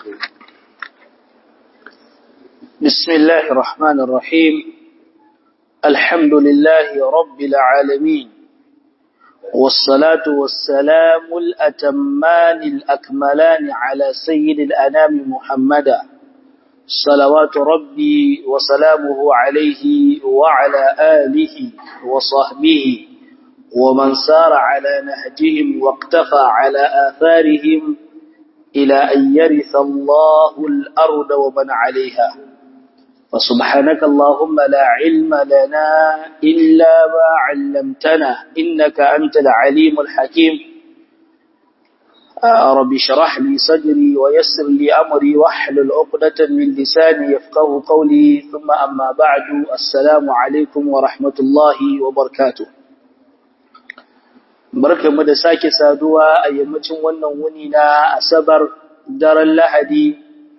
بسم الله الرحمن الرحيم الحمد لله رب العالمين والصلاة والسلام الأتمان الأكملان على سيد الأنام محمدا صلوات ربي وسلامه عليه وعلى آله وصحبه ومن سار على نهجهم واقتفى على آثارهم إلى أن يرث الله الأرض ومن عليها فسبحانك اللهم لا علم لنا إلا ما علمتنا إنك أنت العليم الحكيم رب شرح لي صدري ويسر لي أمري واحلل عقدة من لساني يفقه قولي ثم أما بعد السلام عليكم ورحمة الله وبركاته barkanmu da sake saduwa a yammacin wannan wuni na asabar daren lahadi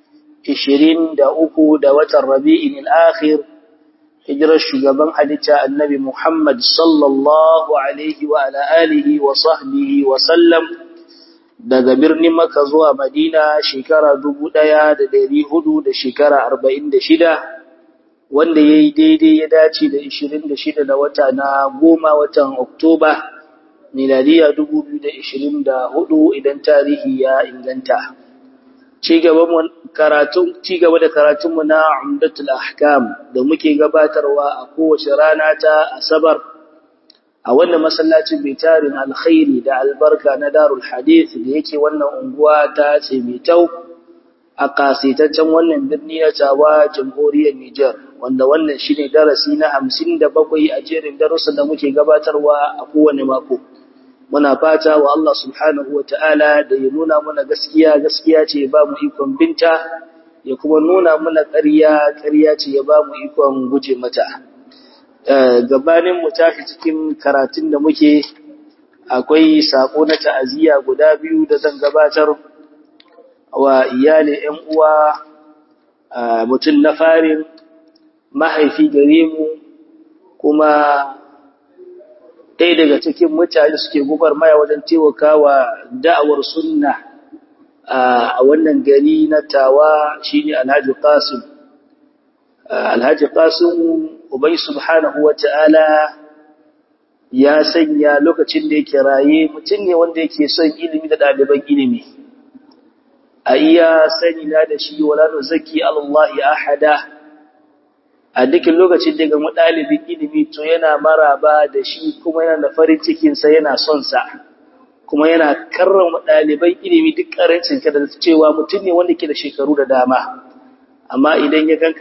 23 da watan rabi'in al-akhir hijirar shugaban halitta annabi Muhammad sallallahu alaihi wa ala alihi wa sahbihi wa sallam daga birnin Makka zuwa Madina shekara 1400 da shekara 46 wanda yayi daidai ya dace da 26 da wata na goma watan Oktoba miladiya 2024 idan tarihi ya inganta ci gaba da karatunmu na umdatul ahkam da muke gabatarwa a kowace rana ta asabar a wannan masallacin mai tarin alkhairi da albarka na darul hadith da yake wannan unguwa ta tsemitau a kasitaccen wannan birni na tawa jamhuriyar Nijar wanda wannan shine darasi na 57 a jerin darussan da muke gabatarwa a kowane mako muna fata wa Allah subhanahu wa ta'ala da ya nuna mana gaskiya gaskiya ce ya ba mu ikon binta ya kuma nuna mana ƙarya ƙarya ce ya ba mu ikon guje mata gabanin mu tashi cikin karatun da muke akwai sako na ta'aziyya guda biyu da zan gabatar wa iyali ƴan uwa mutum na farin mahaifi gare mu kuma ɗaya daga cikin mutane suke maya wajen taimakawa da'awar sunna a wannan gari na tawa shine Alhaji Qasim Alhaji Qasim Ubay subhanahu wata'ala ya sanya lokacin da yake raye mutum ne wanda yake son ilimi da ɗaliban ilimi a iya sani na da shi wala nuzaki Allah ahada a dukkan lokacin da ga ɗalibin ilimi to yana maraba da shi kuma yana da farin cikinsa yana son sa kuma yana karrama ɗaliban ilimi duk ƙarancin ka da cewa mutum ne wanda ke da shekaru da dama amma idan ya ganka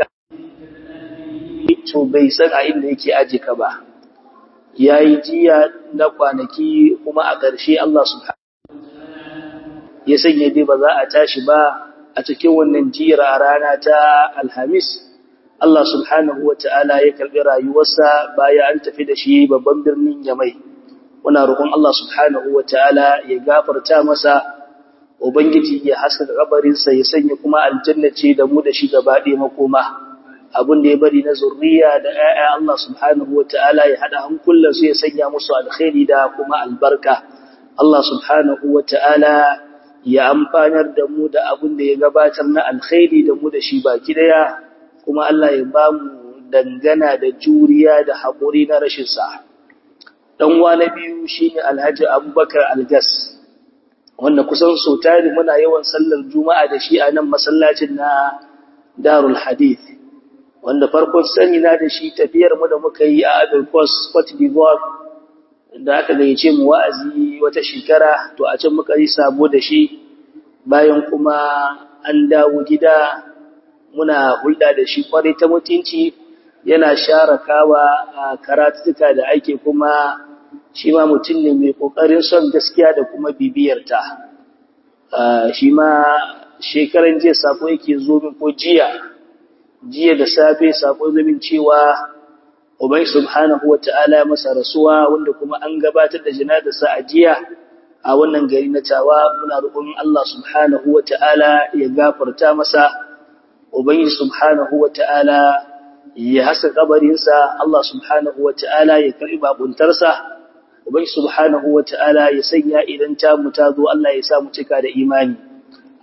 to bai san a inda yake aje ka ba yayi jiya na kwanaki kuma a ƙarshe Allah subhanahu ya sanya dai ba za a tashi ba a cikin wannan jira a rana ta Alhamis Allah subhanahu wa ta'ala ya karɓi rayuwarsa baya an tafi da shi babban birnin Yamai. Muna roƙon Allah subhanahu wa ta'ala ya gafarta masa, Ubangiji ya haskaka kabarinsa ya sanya kuma aljanna ce da mu da shi gaba ɗaya makoma. Abin da ya bari na zurriya da ‘ya'ya Allah subhanahu wa ta'ala ya haɗa hankulansu ya sanya musu alkhairi da kuma albarka. Allah subhanahu wa ta'ala ya amfanar da mu da abin da ya gabatar na alkhairi da mu da shi baki ɗaya. kuma Allah ya ba mu dangana da juriya da haƙuri na rashin sa. Dan na biyu shine Alhaji Abubakar Algas wanda kusan so tari muna yawan sallar Juma'a da shi a nan masallacin na Darul Hadith wanda farkon sani na da shi tafiyar mu da muka yi a Ivory Coast Cote d'Ivoire da aka gayyace mu wa'azi wata shekara to a can muka yi sabo da shi bayan kuma an dawo gida muna hulɗa da shi kwarai ta mutunci yana share kawa a karatuka da ake kuma shi ma mutum ne mai ƙoƙarin son gaskiya da kuma bibiyarta shi ma shekaran jiya sako yake zo min ko jiya jiya da safe sako zo min cewa ubai subhanahu wata'ala masa rasuwa wanda kuma an gabatar da janazarsa a jiya a wannan gari na tawa muna roƙon Allah subhanahu wata'ala ya gafarta masa Ubangiji subhanahu wa ta'ala ya hasa kabarinsa, Allah subhanahu wa ta'ala ya karɓi babuntarsa, Ubangiji subhanahu wa ta'ala ya sanya idan ta mu ta zo Allah ya sa mu cika da imani.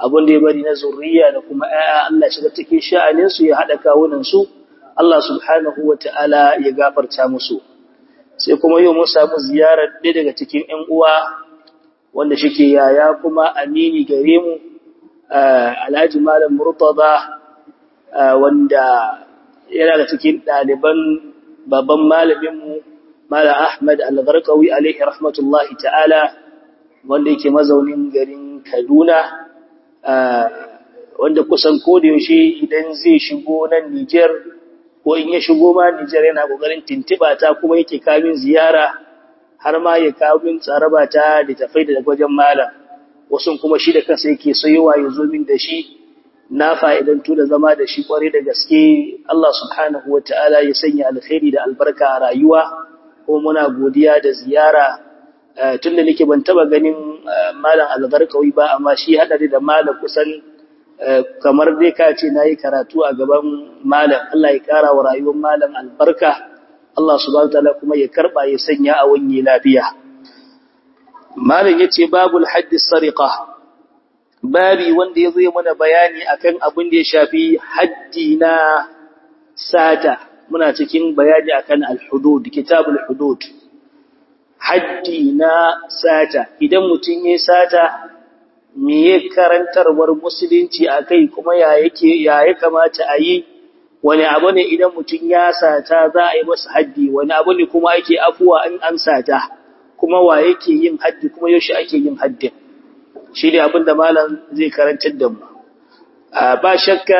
abin da ya bari na zurriya da kuma ƴaƴa Allah shiga cikin sha'anin su ya hada kawunan su Allah subhanahu wataala ya gafarta musu sai kuma yau mun samu ziyarar ɗaya daga cikin ƴan uwa wanda shike yaya kuma amini gare mu Alhaji Malam Murtada wanda yana da cikin ɗaliban babban malaminmu Malam Ahmad Al-Gharqawi alaihi rahmatullahi ta'ala wanda yake mazaunin garin Kaduna wanda kusan koda yaushe idan zai shigo nan Niger ko in ya shigo ma Niger yana kokarin tintiba ta kuma yake kamin ziyara har ma ya kawo min tsaraba ta da tafai da wajen malam wasu kuma shi da kansa yake sayowa ya zo min da shi na fa'idantu da zama da shi kware da gaske Allah subhanahu wa ta'ala ya sanya alkhairi da albarka a rayuwa ko muna godiya da ziyara tun da nake ban taba ganin malam algarkawi ba amma shi haɗari da malam kusan kamar dai ka ce na yi karatu a gaban malam Allah ya ƙara wa rayuwar malam albarka Allah subhanahu wa ta'ala kuma ya karɓa ya sanya a wanye lafiya malam ya ce babul haddis sariqa babi wanda ya zo mana bayani akan abin da ya shafi haddi na sata muna cikin bayani akan al-hudud kitabul hudud haddi na sata idan mutum ya sata me ya karantarwar musulunci akai kuma ya yake ya ya kamata a yi wani abu ne idan mutum ya sata za a yi masa haddi wani abu ne kuma ake afuwa in an sata kuma wa yake yin haddi kuma yaushe ake yin haddin shi ne abin da malam zai karantar da mu ba shakka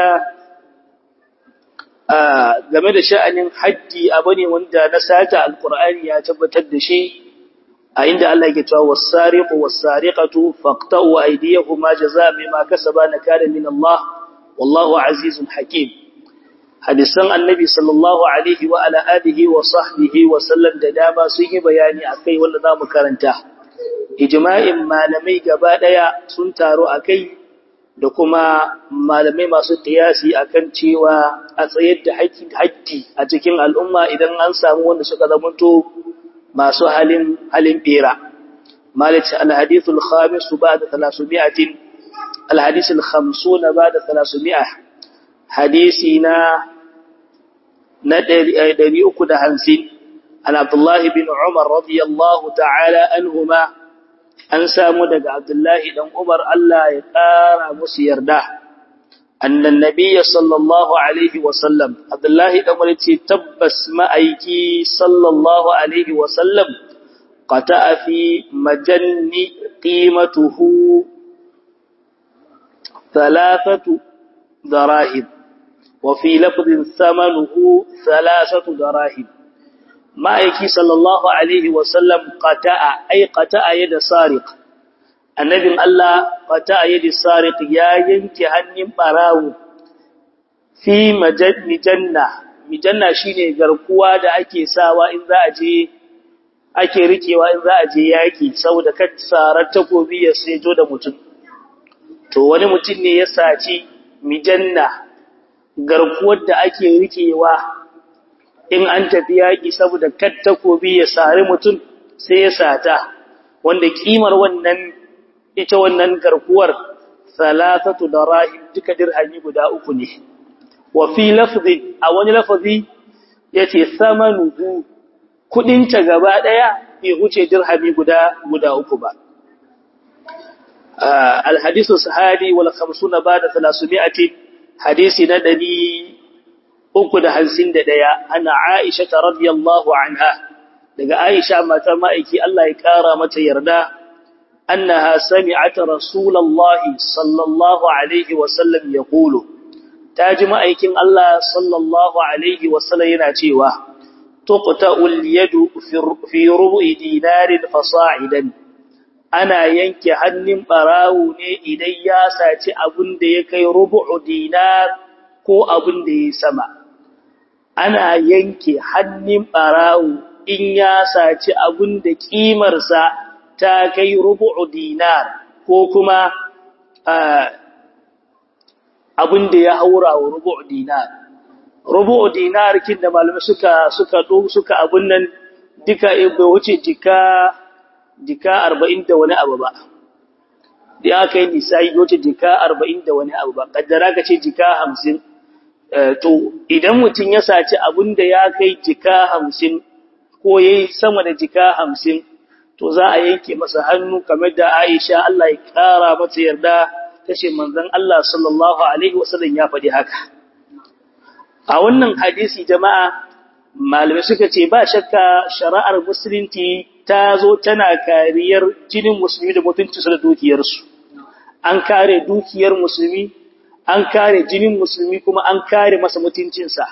game da sha'anin haddi abu ne wanda na sata alkur'ani ya tabbatar da shi a inda Allah ke cewa was-sariqu was-sariqatu faqta'u aydiyahuma jazaa'an bima kasaba nakala min Allah wallahu azizun hakim hadisan annabi sallallahu alaihi wa ala alihi wa sahbihi wa sallam da dama sun yi bayani akai wanda zamu karanta ijma'in malamai gaba daya sun taro akai da kuma malamai masu qiyasi akan cewa a tsayar da haƙƙi haƙƙi a cikin al'umma idan an samu wanda suka zamanto masu halin halin bera malik al-hadith al-khamis ba'da 300 al-hadith al-50 ba'da 300 hadisi na na 350 an abdullahi bin umar radiyallahu ta'ala anhuma an samu daga Abdullahi dan Umar Allah ya ƙara musu yarda annan nabiyyi sallallahu alaihi wa sallam Abdullahi dan Umar ce tabbas ma'aiki sallallahu alaihi wa sallam qata'a fi majanni qimatuhu thalathatu darahim wa fi lafdhin thamanuhu thalathatu darahim ma'aiki sallallahu alaihi wasallam qata'a ay qata'a yada sariq annabin Allah qata'a yada sariq ya yanke hannun barawo fi mijanna mijanna shine garkuwa da ake sawa in za a je ake rikewa in za a je yaki saboda kar sarar takobi ya sejo da mutum to wani mutum ne ya saci mijanna garkuwar da ake rikewa in an tafi yaƙi saboda kar takobi ya sari mutum sai ya sata wanda kimar wannan ita wannan garkuwar salatatu darahim duka dirhami guda uku ne wa fi lafzi a wani lafazi yace samanuhu kudin ta gaba daya bai huce dirhami guda guda uku ba الحديث الصحابي والخمسون بعد ثلاثمائة حديث ندني uku da hamsin da ɗaya ana Aisha ta radiyallahu anha daga Aisha matar ma'aiki Allah ya ƙara mata yarda annaha sami'at rasulullahi sallallahu alaihi wa sallam yaqulu ta ji ma'aikin Allah sallallahu alaihi wa sallam yana cewa tuqta'ul yadu fi rubu'i dinarin fasa'idan ana yanke hannun barawo ne idan ya saci abin da ya kai rubu'u dinar ko abin da ya sama ana yanke hannun ɓarawo in ya saci abin da ƙimarsa ta kai rubu'u dinar ko kuma abin da ya haura wa rubu'u dinar. Rubu'u dinar kin da malamai suka suka suka abin nan duka bai wuce jika jika arba'in da wani abu ba. da aka yi nisa'i wace jika arba'in da wani abu ba kaddara ka ce jika hamsin to idan mutum ya saci abin da ya kai jika hamsin ko ya yi sama da jika hamsin to za a yanke masa hannu kamar da aisha Allah ya kara mata yarda ta ce manzon Allah sallallahu alaihi wasallam ya faɗi haka a wannan hadisi jama'a malamai suka ce ba shakka shari'ar musulunci ta zo tana kariyar jinin musulmi da mutuncinsu da dukiyarsu an kare dukiyar musulmi an kare jinin musulmi kuma an kare masa mutuncinsa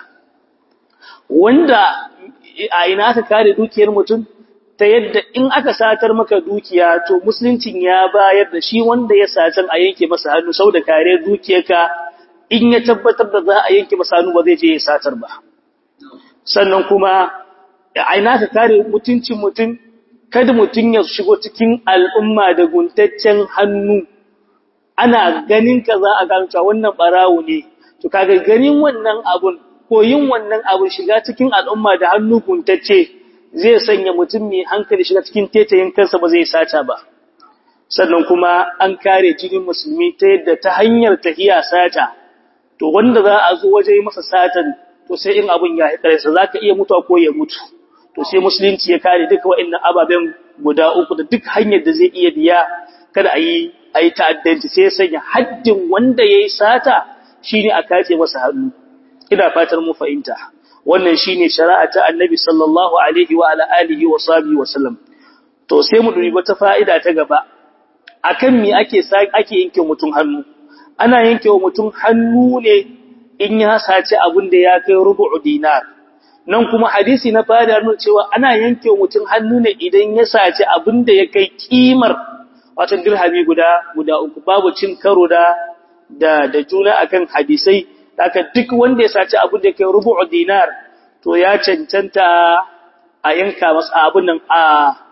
wanda a ina aka kare dukiyar mutum ta yadda in aka satar maka dukiya to musuluncin ya bayar da shi wanda ya satan a yanke masa hannu sau da kare dukiyarka in ya tabbatar da za a yanke masa hannu ba zai je ya satar ba sannan kuma a ina ka kare mutuncin mutum kada mutum ya shigo cikin al'umma da guntaccen hannu ana ganin ka za a gano cewa wannan barawo ne to kaga ganin wannan abun ko yin wannan abun shiga cikin al'umma da hannu guntacce zai sanya mutum mai hankali shiga cikin tetayin kansa ba zai sata ba sannan kuma an kare jinin musulmi ta yadda ta hanyar tahiya sata to wanda za a zo waje masa satan to sai in abun ya haƙarsa za ka iya mutuwa ko ya mutu to sai musulunci ya kare duka wa'annan ababen guda uku da duk hanyar da zai iya biya kada a yi a yi ta'addanci sai ya sanya haddin wanda ya yi sata shi ne a kace masa hannu ina fatar mu fahimta wannan shi ne shari'a ta annabi sallallahu alaihi wa ala alihi wa sahbihi wa sallam to sai mu dubi wata fa'ida ta gaba akan me ake ake yanke mutum hannu ana yanke wa mutum hannu ne in ya sace abin da ya kai rubu'u dinar nan kuma hadisi na fada nuna cewa ana yanke wa mutum hannu ne idan ya sace abin da ya kai kimar wato dirhami guda guda uku babu cin karo da da da juna akan hadisai haka duk wanda ya sace abin da ya kai rubu'u dinar to ya cancanta a yanka masa abin nan a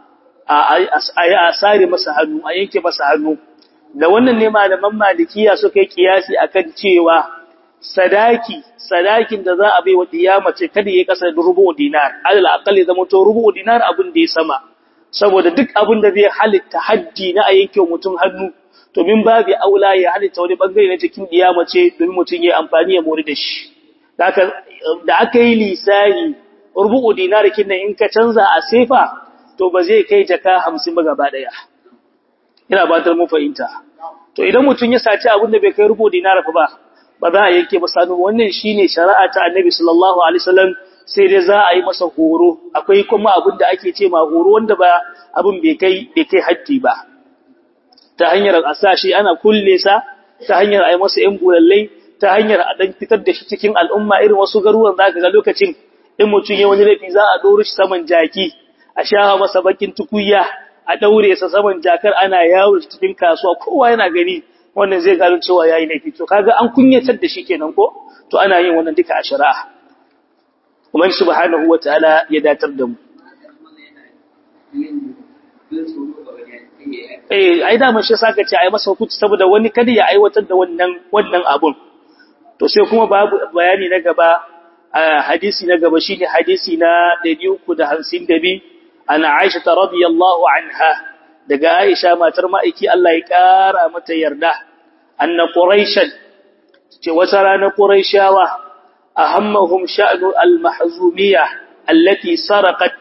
a sare masa hannu a yanke masa hannu da wannan ne malaman malikiya suka yi kiyasi akan cewa sadaki sadakin da za a bai wa mace kada ya kasa da rubu dinar alal aqalli zama to rubu dinar abin da ya sama saboda duk abin da zai halitta haddi na a yanke mutum hannu to min babu aula ya halitta wani bangare na cikin mace domin mutum ya amfani ya mori da shi da aka yi lisani rubu dinar kin in ka canza a sefa to ba zai kai jaka 50 ba gaba daya ina batar mu fahimta to idan mutum ya saci abin da bai kai rubu dinar fa ba ba za a yanke masa hannu wannan shine shari'a ta Annabi sallallahu alaihi wasallam sai dai za a yi masa horo akwai kuma abin da ake ce ma horo wanda ba abin bai kai bai kai haddi ba ta hanyar asashi ana kulle sa ta hanyar a yi masa yan bulallai ta hanyar a dan fitar da shi cikin al'umma irin wasu garuruwan zaka ga lokacin in mutum ya wani laifi za a doro shi saman jaki a shaha masa bakin tukuya a daure sa saman jakar ana yawo cikin kasuwa kowa yana gani wannan zai gano cewa yayi laifi to kaga an kunyatar da shi kenan ko to ana yin wannan duka a shari'a kuma subhanahu wataala ya datar da mu eh ai da mun shi saka ce ai masa hukunci saboda wani kada ya aiwatar da wannan wannan abun to sai kuma babu bayani na gaba hadisi na gaba shine hadisi na 352 ana Aisha radhiyallahu anha daga Aisha matar ma'aiki Allah ya ƙara mata yarda anna quraishan ce wata rana quraishawa ahammahum sha'nu al-mahzumiyya allati sarqat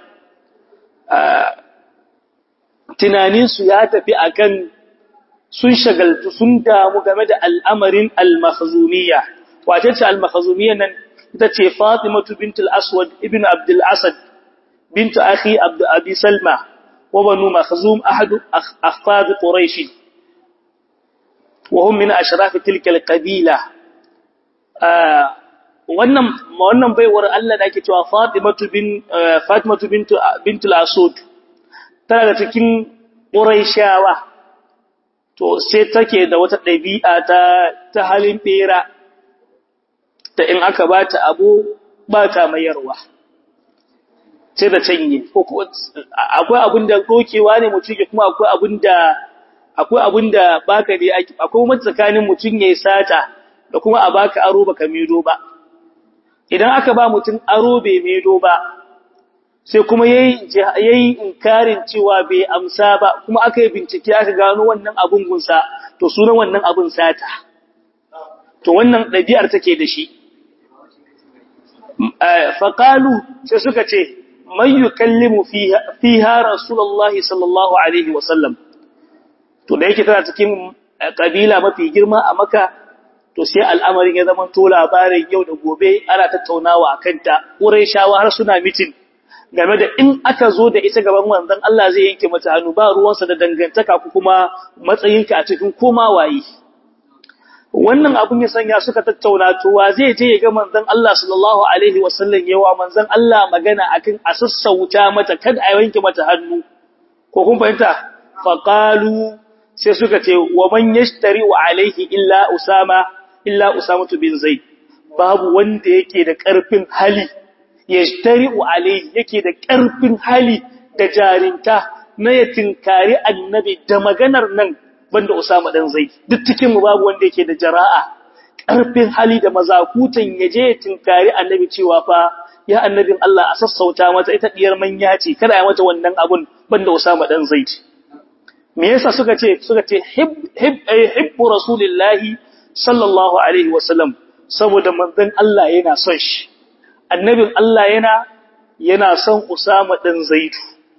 tunanin su ya tafi akan sun shagaltu sun damu game da al'amarin al-mahzumiyya wace ce al-mahzumiyya nan ita ce Fatimatu bint al-Aswad ibn Abd al-Asad bint akhi Abd Abi Salma وبنو مخزوم أحد أخفاض قريش وهم من أشراف تلك القبيلة wannan wannan baiwar Allah da ake cewa Fatimatu bin Fatimatu bint bint al-Asud tana da cikin Quraishawa to sai take da wata dabi'a ta ta halin bera ta in aka bata abu ba ta mayarwa sai da canye ko akwai abin da dokewa ne mutum ke kuma akwai abin da akwai abin da baka ne akwai wani tsakanin mutum yayi sata da kuma a baka aro baka mido ba idan aka ba mutum aro bai mido ba sai kuma yayi inkarin cewa bai amsa ba kuma aka yi bincike aka gano wannan abun gunsa to sunan wannan abun sata to wannan ɗabi'ar take da shi faƙalu sai suka ce man yukallimu fiha rasulullahi sallallahu alaihi wasallam to da yake tana cikin kabila mafi girma a maka to sai al'amarin ya zama to labarin yau da gobe ana tattaunawa a kanta shawa har suna mitin game da in aka zo da ita gaban wanzan Allah zai yanke mata hannu ba ruwansa da dangantaka ko kuma matsayinka a cikin koma waye wannan abun ya sanya suka tattauna to wa zai je ya ga manzon Allah sallallahu alaihi wasallam yawa manzon Allah magana akan a sassauta mata kada a yanke mata hannu ko kun fahimta faqalu sai suka ce wa man yashtari wa alaihi illa usama illa usama bin zaid babu wanda yake da karfin hali yashtari wa alaihi yake da karfin hali da jarinta na ya tinkari annabi da maganar nan banda Usama dan Zaid duk cikin mu babu wanda yake da jara'a karfin hali da mazakutan yaje ya tinkari annabi cewa fa ya annabin Allah a sassauta mata ita diyar manya ce kada ya mata wannan abun banda Usama dan Zaid me yasa suka ce suka ce hib hib hibbu rasulillahi sallallahu alaihi wasallam saboda manzon Allah yana son shi annabin Allah yana yana son Usama dan Zaid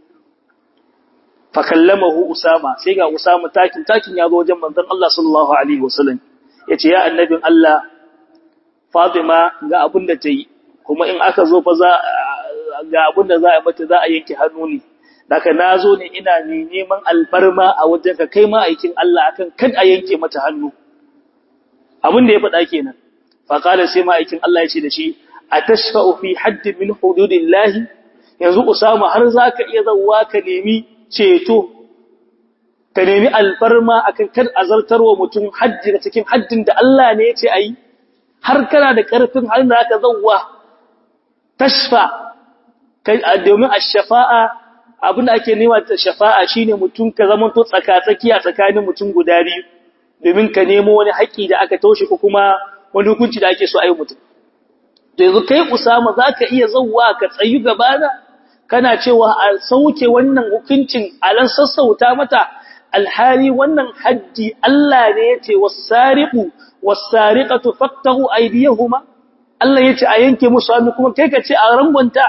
fakallamahu Usama sai ga Usama takin takin ya zo wajen manzon Allah sallallahu alaihi wasallam yace ya annabin Allah Fatima ga abin da ta yi kuma in aka zo fa za ga abin da za a mata za a yanke hannu ne daga nazo ne ina ne neman albarma a wajen ka kai ma aikin Allah akan kad a yanke mata hannu abin da ya faɗa kenan fa qala sai ma aikin Allah ya ce da shi atashfa'u fi hadd min hududillahi yanzu Usama har zaka iya zawwa ka nemi ceto ka nemi alfarma akan kar azartarwa mutum hajji da cikin haddin da Allah ne ya ce ayi har kana da karfin har da aka zawwa tashfa domin ash-shafa'a abin da ake nema ta shafa'a shine mutum ka zama to tsaka-tsakiya tsakanin mutum guda biyu domin ka nemo wani haƙi da aka taushe ko kuma wani hukunci da ake so ayi mutum to yanzu kai Usama zaka iya zawwa ka tsayu gaba da kana cewa a sauke wannan hukuncin alan sassauta mata alhali wannan haddi Allah ne yace was-sariqu was-sariqatu faqtahu aydiyahuma Allah yace a yanke musu hannu kuma kai ka ce a rangonta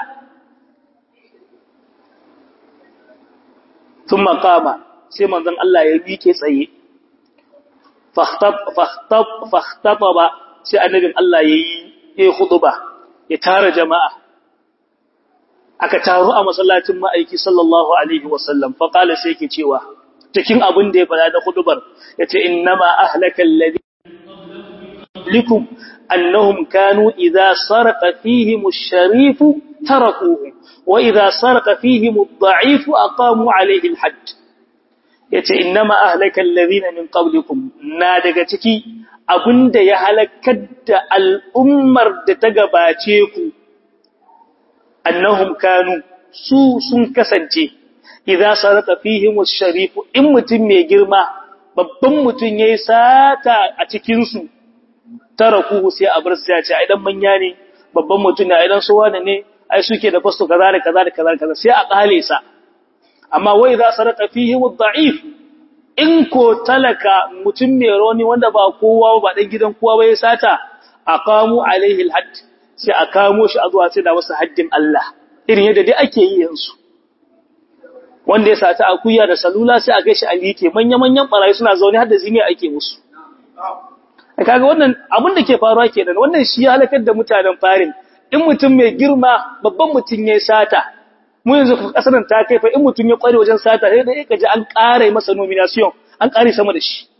thumma qama sai manzon Allah ya bike tsaye fahtab fahtab fahtababa sai annabin Allah yayi yayi khutba ya tara jama'a aka taru a masallacin ma'aiki sallallahu alaihi wasallam fa qala sai yake cewa cikin abin da ya fada da khutbar yace innama ahlaka alladhi likum annahum kanu idha saraqa fihim ash-sharif tarakuhu wa idha saraqa fihim ad-da'if aqamu alayhi al-hadd yace innama ahlaka alladhina min qablikum na daga ciki abinda ya halakar da al'ummar da ta gabace ku annahum kanu su sun kasance idza sarata fihim ash-sharif in mutum mai girma babban mutum yayi sata a cikin su tarakuhu sai a bar sai ya ce ai dan manya ne babban mutum ne ai dan suwa ne ai suke da fasto kaza da kaza da kaza kaza sai a kale sa amma wai idza sarata fihim ad-da'if in ko talaka mutum mai roni wanda ba kowa ba dan gidan kowa ba ya sata aqamu alaihi al-hadd sai a kamo shi a zuwa sai da wasu haddin Allah irin yadda dai ake yi yanzu wanda ya sata akuya da salula sai a kai shi a like manya-manyan barayi suna zaune har da zini ake musu kaga wannan abin da ke faruwa kenan wannan shi ya halakar da mutanen farin in mutum mai girma babban mutum ya sata mu yanzu kasar ta kai fa in mutum ya kware wajen sata sai da kaji an ƙara masa nomination an ƙare sama da shi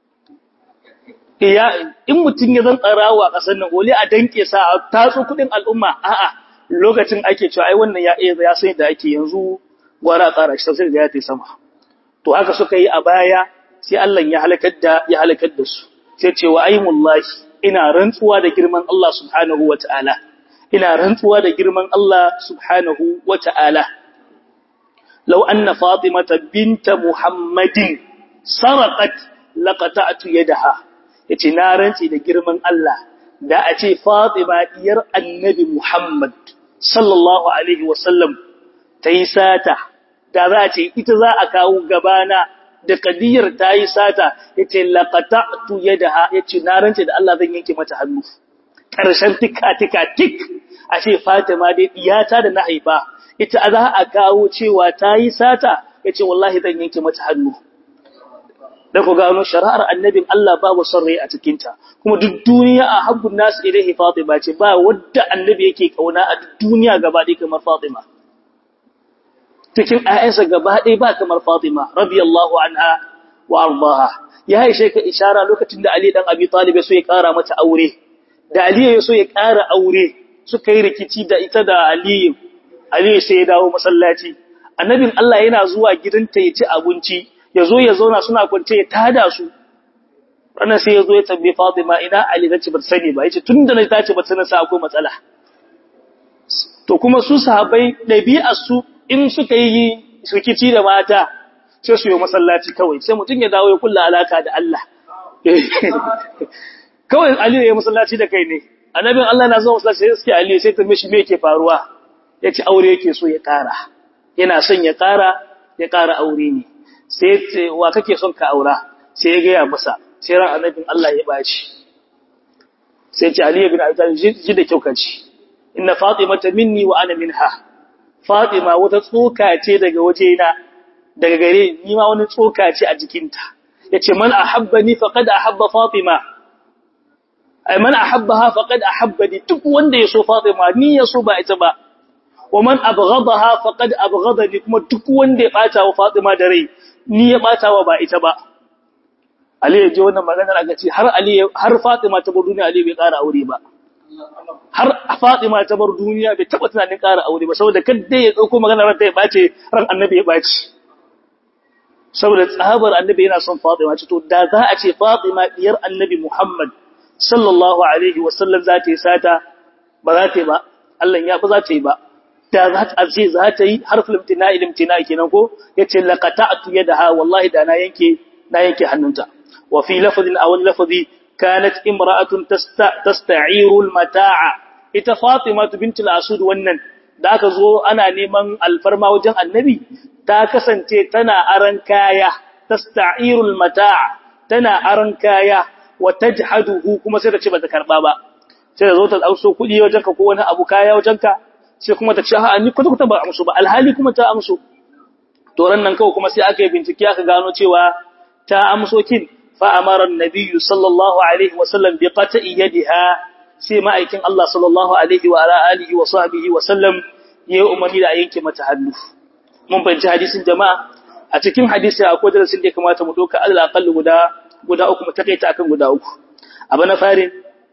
ya in mutum ya zan tsarawa a ƙasar nan gole a danke sa a tatso kuɗin al'umma a'a lokacin ake cewa ai wannan ya ya san da ake yanzu gwara tsara shi sai da ya tai sama to haka suka yi a baya sai Allah ya halakar da ya halakar da su sai ce wa aimullahi ina rantsuwa da girman Allah subhanahu wataala ina rantsuwa da girman Allah subhanahu wataala law anna fatimata binta muhammadin sarqat laqata'tu yadaha yace na rantsi da girman Allah da a ce Fatima diyar Annabi Muhammad sallallahu alaihi wasallam ta yi sata da za a ce ita za a kawo gabana da kadiyar ta yi sata ya ce laƙata'tu ya da ya ce na rance da Allah zan yanke mata hannu ƙarshen tika-tika tik a ce fatima dai iyata da na haifa ita za a kawo cewa ta yi sata ya ce wallahi zan yanke mata hannu da ku gano shari'ar annabin Allah babu son rai a cikinta kuma duk duniya a habbun nasu ilaihi fatima ce ba wadda annabi yake kauna a duk duniya gaba ɗaya kamar fatima cikin ayyansa gaba ɗaya ba kamar fatima radiyallahu anha wa ardaha ya haishe ka ishara lokacin da Ali dan Abi Talib so ya ƙara mata aure da Ali ya so ya ƙara aure suka yi rikici da ita da Ali Ali sai ya dawo masallaci annabin Allah yana zuwa gidanta ya ci abinci ya zo ya zauna suna kwance ya tada su ranar sai ya zo ya tambaye Fatima ina Ali zace ba sani ba yace tunda na tace ba sanin sa akwai matsala to kuma su sahabbai dabi'ar su in suka yi rikici da mata sai su yi masallaci kawai sai mutum ya dawo ya kulla alaka da Allah kawai Ali ya masallaci da kai ne annabin Allah na zuwa masallaci sai suke Ali sai ta mishi me yake faruwa yace aure yake so ya kara yana son ya kara ya kara aure ne sai wa kake son ka aura sai ya gaya masa sai ran annabin Allah ya baci sai ce Ali ibn Abi Talib ji da kyau kaci inna Fatima minni wa ana minha Fatima wata tsoka ce daga wajena daga gare ni ma wani tsoka ce a jikinta yace man ahabbani faqad ahabba Fatima ay man ahabbaha faqad ahabbani duk wanda yaso Fatima ni yaso ba ita ba wa man abghadaha faqad abghadani kuma duk wanda ya bata wa Fatima da rai ni ya bata wa ba ita ba Ali ya ji wannan maganar aka ce har Ali har Fatima ta bar duniya Ali bai ƙara aure ba har Fatima ta bar duniya bai taba tunanin ƙara aure ba saboda kada ya dauko maganar ran ta ya bace ran Annabi ya bace saboda tsabar Annabi yana son Fatima ce to da za a ce Fatima diyar Annabi Muhammad sallallahu alaihi wasallam za ta yi sata ba za ta yi ba Allah ya ba za ta yi ba da za ta ce za ta yi harfin imtina ilimtina kenan ko yace laqata'tu yadaha wallahi da na yanke na yanke hannunta wa fi lafzin aw lafzi kanat imra'atun tasta'iru almata'a ita Fatima bint al-Asud wannan da aka zo ana neman alfarma wajen Annabi ta kasance tana aran kaya tasta'iru almata'a tana aran kaya wa tajhaduhu kuma sai ta ce bata karba ba sai ta zo ta dauso kudi wajenka ko wani abu kaya wajenka sai kuma ta ce ha ni kwata kwata ba amsu ba alhali kuma ta amsu to ran nan kawai kuma sai aka yi bincike aka gano cewa ta amso kin fa amara annabi sallallahu alaihi wa sallam bi qata'i yadiha sai ma'aikin Allah sallallahu alaihi wa ala alihi wa sahbihi wa sallam ya umarni da yanke mata hannu mun fahimci hadisin jama'a a cikin hadisi akwai darasin da ya kamata mu doka alal aqall guda guda uku mu takaita akan guda uku abu na farin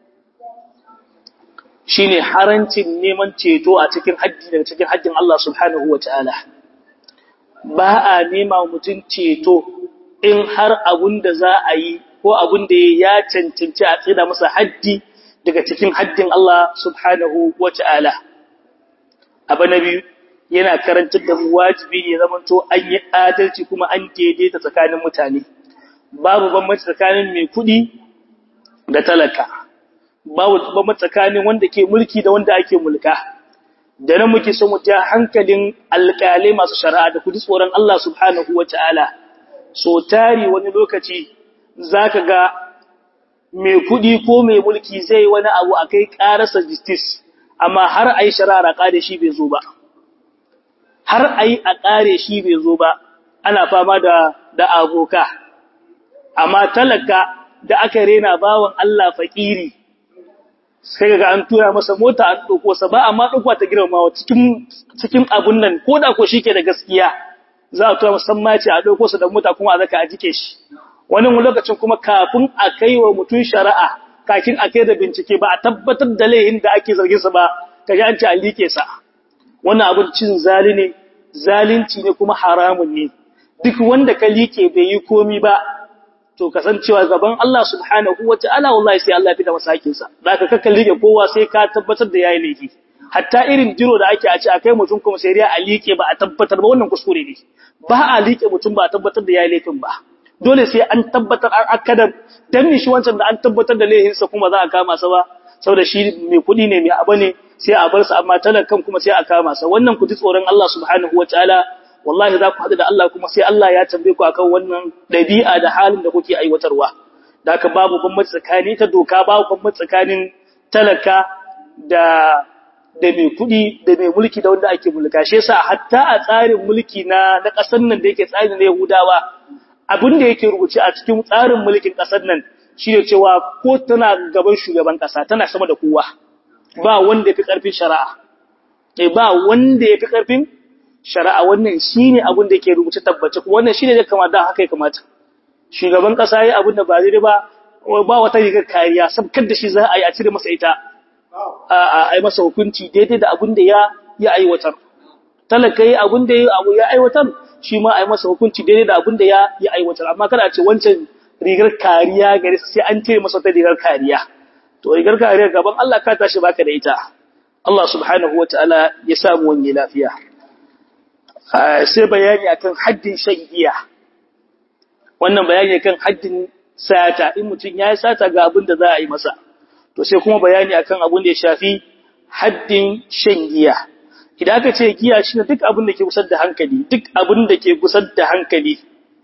shine harancin neman ceto a cikin haddi daga cikin haddin Allah subhanahu wataala ba a nema mutum ceto in har abun da za a yi ko abun da ya cancanci a tsida masa haddi daga cikin haddin Allah subhanahu wataala abu na biyu yana karantar da mu wajibi ne zamanto an yi adalci kuma an daidaita tsakanin mutane babu bambanci tsakanin mai kuɗi da talaka babu bambanci tsakanin wanda ke mulki da wanda ake mulka da nan muke son mu ja hankalin alƙalai masu shari'a da kudi tsoron Allah subhanahu wataala so tari wani lokaci zaka ga mai kuɗi ko mai mulki zai wani abu akai ƙararsa justice amma har ayi shari'a da shi bai zo ba har ayi a ƙare shi bai zo ba ana fama da da aboka amma talaka da aka rena bawan Allah fakiri sai ga an tura masa mota an dauko sa ba amma dauko ta girmamawa cikin cikin abun nan ko da ko shike da gaskiya za a tura musamman ce a dauko sa da mota kuma a zaka a jike shi wannan lokacin kuma kafin a kai wa mutun shari'a kakin a kai da bincike ba a tabbatar da laihin da ake zargin sa ba kaji an ce a like sa wannan abun cin zali ne zalunci ne kuma haramun ne duk wanda ka like bai yi komi ba to kasancewa gaban Allah subhanahu wataala wallahi sai Allah ya fita masa hakin sa zaka kakka like kowa sai ka tabbatar da yayi laifi hatta irin jiro da ake a ce akai mutum kuma sai riya a like ba a tabbatar ba wannan kuskure ne ba a like mutum ba a tabbatar da yayi laifin ba dole sai an tabbatar an akada dan shi wancan da an tabbatar da laifin sa kuma za a kama sa ba saboda shi mai kudi ne mai abu ne sai a bar sa amma talakan kuma sai a kama sa wannan ku ji tsoron Allah subhanahu wataala wallahi za ku haɗu da Allah kuma sai Allah ya tambaye ku akan wannan ɗabi'a da halin da kuke aiwatarwa da haka babu bambanci tsakani ta doka babu bambanci tsakanin talaka da da mai kuɗi da mai mulki da wanda ake mulka shi yasa hatta a tsarin mulki na na ƙasar nan da yake tsarin na Yahudawa abin da yake rubuce a cikin tsarin mulkin ƙasar nan shine cewa ko tana gaban shugaban ƙasa tana sama da kowa ba wanda yafi ƙarfin shari'a eh ba wanda yafi ƙarfin shari'a wannan shine abin da yake rubuce tabbace wannan shine da kamata haka ya kamata shugaban ƙasa yayi abin da ba zai ba ba wata rigar kariya sabkar da shi za a yi a cire masa ita a yi masa hukunci daidai da abin da ya aiwatar. Talaka yi abin da ya aiwatar shi ma a yi masa hukunci daidai da abin da ya aiwatar. Amma kada a ce wancan rigar kariya gari sai an ce masa ta rigar kariya. To rigar kariya gaban Allah ka tashi baka da ita. Allah subhanahu wa ta'ala ya samu wani lafiya. Sai bayani akan haddin shan giya. Wannan bayani akan haddin sata in mutum ya yi sata ga abin da za a yi masa. to sai kuma bayani akan abin da ya shafi haddin shan giya idan aka ce giya shine duk abin da ke kusar da hankali duk abin da ke kusar da hankali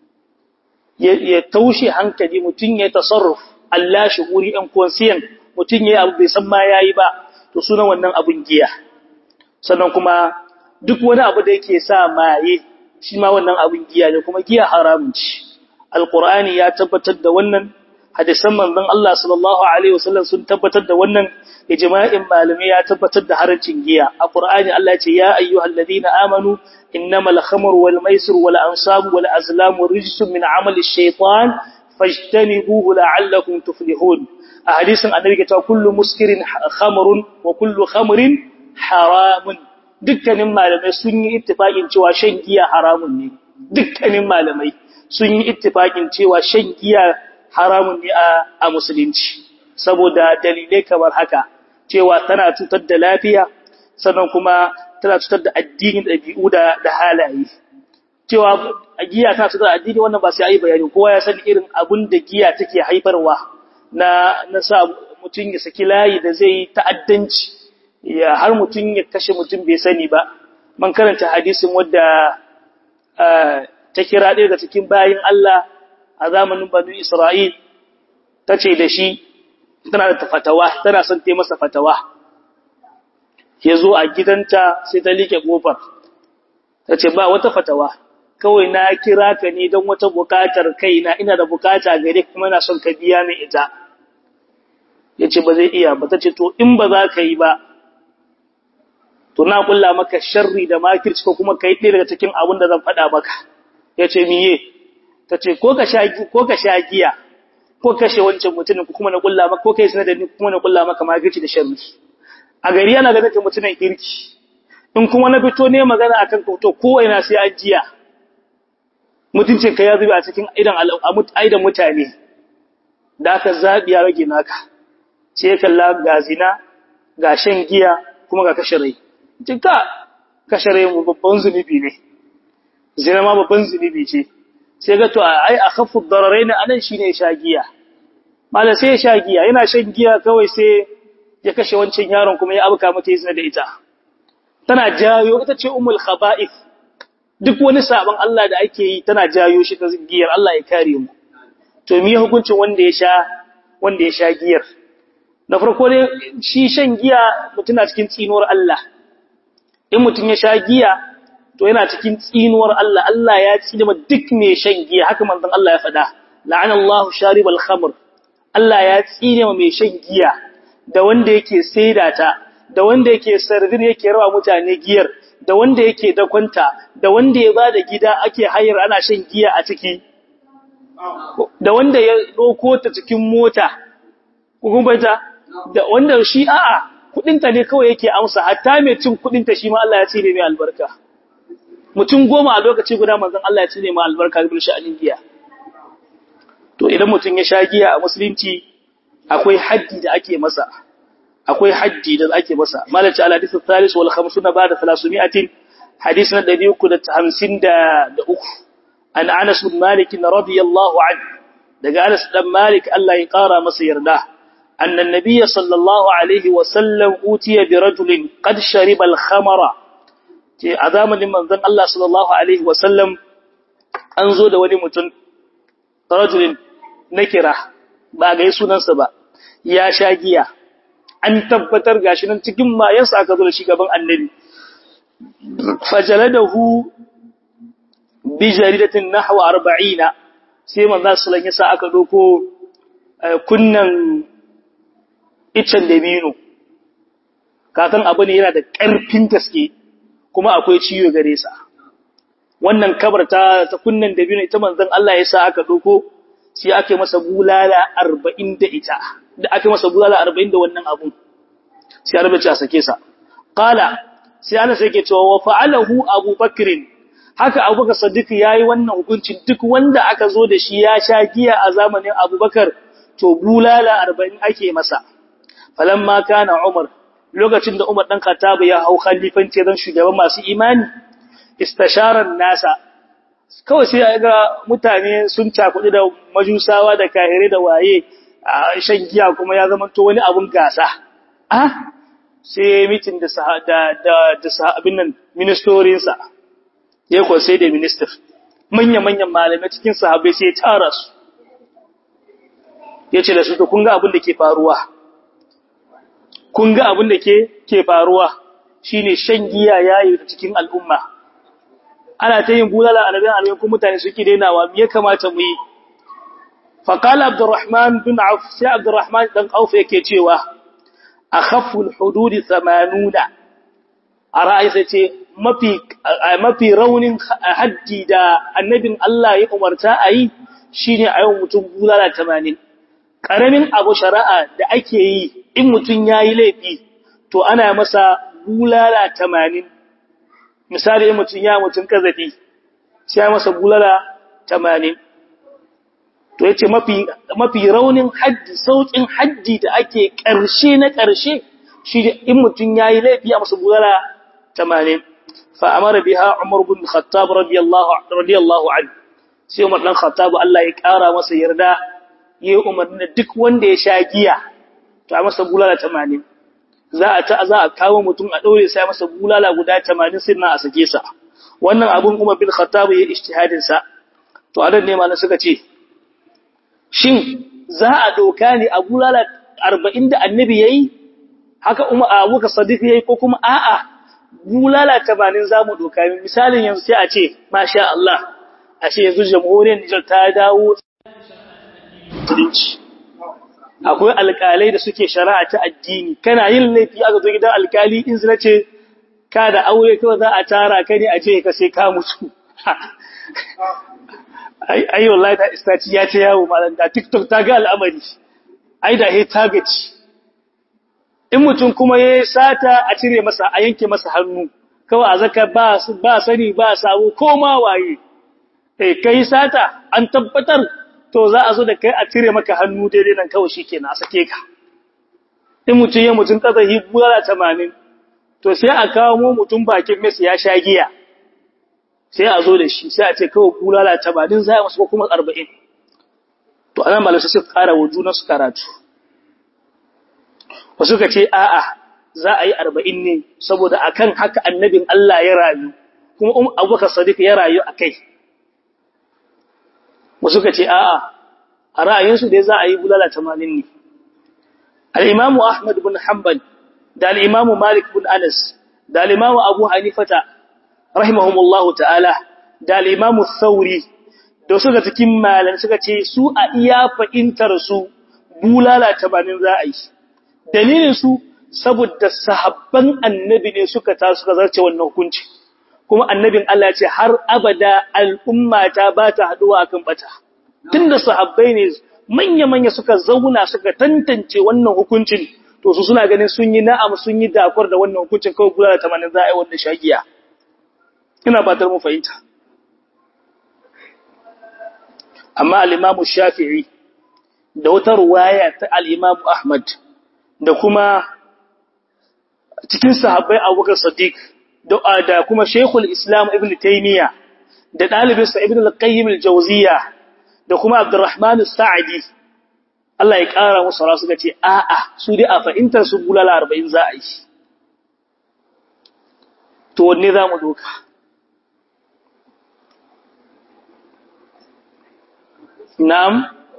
ya taushe hankali mutum ya tasarruf Allah shuhuri ɗan konsiyan mutum ya abu bai san ma yayi ba to sunan wannan abin giya sannan kuma duk wani abu da yake sa maye shi ma wannan abin giya ne kuma giya haramun ce alqur'ani ya tabbatar da wannan hadisan manzon Allah sallallahu alaihi wasallam sun tabbatar da wannan ijma'in malamai ya tabbatar da harancin giya a Qur'ani Allah ya ce ya ayyuhalladhina amanu innamal khamru wal maisir wal ansabu wal azlamu rijsun min amali shaytan fajtanibuhu la'allakum tuflihun a hadisin annabi ta kullu muskirin khamrun wa kullu khamrin haramun dukkanin malamai sun yi ittifaqin cewa shan giya haramun ne dukkanin malamai sun yi ittifaqin cewa shan giya haramun ne a musulunci saboda dalilai kamar haka cewa tana cutar da lafiya sannan kuma tana cutar da addinin ɗabi'u da da halaye cewa giya tana cutar da addini wannan ba sai ayi bayani kowa ya san irin abun da giya take haifarwa na na sa mutum ya saki layi da zai ta'addanci ya har mutum ya kashe mutum bai sani ba man karanta hadisin wadda ta kira ɗaya daga cikin bayin Allah a zamanin banu Isra'il ta ce da shi tana da fatawa tana son ta masa fatawa ya zo a gidanta sai ta liƙe ƙofar ta ce ba wata fatawa kawai na kira ka ne don wata buƙatar kaina ina da buƙata gare kuma na son ka biya min ita ya ce ba zai iya ba ta ce to in ba za ka yi ba to na kulla maka sharri da makirci ko kuma ka yi ɗaya daga cikin abin da zan faɗa maka ya ce miye ta ce ko ka sha giya ko kashe wancan mutumin ko kuma na kulla maka ko kai sanadin kuma na kulla maka magirci da sharri a gari yana ganin ka mutumin kirki in kuma na fito ne magana akan ka to ko ina sai an jiya mutuncin ka ya zube a cikin idan aidan mutane da aka zabi ya rage naka sai kalla ga zina ga shan giya kuma ga kashe rai ka kashe rai mu babban zunubi ne zina ma babban zunubi ce sai ga to ai a khaffu dararain anan shine sha giya mala sai sha giya yana shan giya kawai sai ya kashe wancan yaron kuma ya abuka mata yi da ita tana jayo ita ce ummul khaba'ith duk wani sabon Allah da ake yi tana jayo shi ta giyar Allah ya kare mu to me hukuncin wanda ya sha wanda ya sha giyar na farko ne shi shan giya mutuna cikin tsinuwar Allah in mutun ya sha giya to yana cikin tsinuwar Allah Allah ya tsine ma duk mai shan giya haka manzon Allah ya faɗa la'ana Allahu sharibal khamr Allah ya tsine ma mai shan giya da wanda yake saida ta da wanda yake sardin yake rawa mutane giyar da wanda yake dakwanta da wanda ya bada gida ake hayar ana shan giya a ciki da wanda ya doko ta cikin mota kugumbata da wanda shi a'a kudinta ne kawai yake amsa hatta mai cin kudinta shi ma Allah ya tsine mai albarka mutum goma a lokaci guda manzon Allah ya cire ma albarka bil sha'anin giya to idan mutum ya sha giya a musulunci akwai haddi da ake masa akwai haddi da ake masa malaci al hadith al-thalith wal 50 ba'da 300 hadith na 353 an Anas bin Malik radiyallahu anhu daga Anas dan Malik Allah ya kara masa yarda أن النبي صلى الله عليه وسلم أوتي برجل قد شرب الخمر عظاما لمن ذن الله صلى الله عليه وسلم أنزو دولي متن رجل نكرة باقي سننسا با يا شاقيا an tabbatar gashi nan cikin mayansa aka zo da shi gaban annabi fajaladahu bi jaridatin nahwa 40 sai manzo sallallahu alaihi wasallam aka doko kunnan iccen dabino kakan abu ne yana da ƙarfin gaske kuma akwai ciwo gare sa wannan kabar ta ta kunnan dabino ita manzon Allah ya sa aka doko sai ake masa bulala 40 da ita da ake masa bulala 40 da wannan abun sai arabe a sake sa qala sai ana sai ke cewa wa fa'alahu Abu Bakr haka Abu Bakar Siddiq yayi wannan hukuncin duk wanda aka zo da shi ya sha giya a zamanin Abu Bakar to bulala 40 ake masa falamma kana Umar lokacin da Umar dan Khattab ya hau khalifanci dan shugaban masu imani istasharan nasa kawai sai ga mutane sun cakudi da majusawa da kahire da waye a shan giya kuma ya zama to wani abun gasa ah sai mitin da da da da sahabin nan ministerin sa ya ko sai da minister manya manyan malamai cikin sahabbai sai ya tara su yace da su to kun ga abin da ke faruwa kun ga abin da ke ke faruwa shine shan giya yayi cikin al'umma ana ta yin bulala a rabin alwai kuma mutane suke dainawa me ya kamata mu yi faqala abdurrahman bin auf sai abdurrahman dan auf yake cewa akhaffu alhudud 80 a ra'ayi sai ce mafi mafi raunin haddi da annabin Allah ya umarta a yi shine a yau mutum bulala 80 karamin abu shari'a da ake yi in mutum yayi laifi to ana masa bulala 80 misali in mutum ya mutum kazafi sai ya masa bulala 80 to yace mafi mafi raunin haddi saukin haddi da ake karshe na karshe shi in mutum yayi laifi a masa bulala 80 fa amara biha Umar bin Khattab radiyallahu radiyallahu anhu sai Umar dan Khattab Allah ya kara masa yarda yayi umarni duk wanda ya sha giya to a masa bulala 80 za a ta za a kawo mutum a daure sai masa bulala guda 80 sai na a sake sa wannan abun Umar bin Khattab ya ijtihadin sa to adan ne ma suka ce shin za a doka ne a bulala 40 da annabi yayi haka Umar Abu Bakar Sadiq yayi ko kuma a'a bulala 80 zamu doka misalin yanzu sai a ce masha Allah a ce yanzu jamhuriyar Nijar ta dawo akwai alƙalai da suke shari'a ta addini kana yin laifi aka zo gidan alƙali in zina ce ka da aure kawai za a tara ka ne a ce ka sai ka mutu ai ai wallahi da istaci ya ce yawo malam da TikTok ta ga al'amari ai da he target in mutum kuma ya sata a cire masa a yanke masa hannu kawai a zaka ba ba sani ba sabo ko ma waye eh kai sata an tabbatar to za a zo da kai a cire maka hannu daidai nan kawai shi ke na sake ka in mutum ya mutum kazahi bulala tamanin to sai a kawo mu mutum bakin mes ya sha giya sai a zo da shi sai a ce kawai bulala tamanin za a masu kuma arba'in to anan malamai sai kara wa juna su karatu wasu ka ce a'a za a yi arba'in ne saboda akan haka annabin Allah ya rayu kuma abubakar sadiq ya rayu a kai wasu ka ce a'a a ra'ayinsu dai za a yi bulala tamanin ne al'imamu ahmad bin hanbal da al'imamu malik bin anas da al'imamu abu hanifata rahimahumullahu ta'ala da al'imamu sauri da suka cikin malan suka ce su a iya fahimtar su bulala tamanin za a yi dalilin su saboda sahabban annabi ne suka ta suka zarce wannan hukunci kuma annabin Allah ce har abada al'umma ta ba ta haduwa akan bata tunda sahabbai ne manya-manya suka zauna suka tantance wannan hukuncin to su suna ganin sun yi na'am sun yi dakwar da wannan hukuncin kawai kula da tamanin za a yi wannan shagiya ina fatar mu fahimta amma al-imamu shafi'i da wata ruwaya ta al-imamu ahmad da kuma cikin sahabbai abubakar sadiq da kuma Sheikhul Islam Ibn Taymiyyah da ɗalibinsa Ibn al-Qayyim al-Jawziyya da kuma Abdurrahman al-Sa'di Allah ya ƙara musu ra suka ce a'a su dai a fahimtar su bulala arba'in za a yi to wanne za mu doka na'am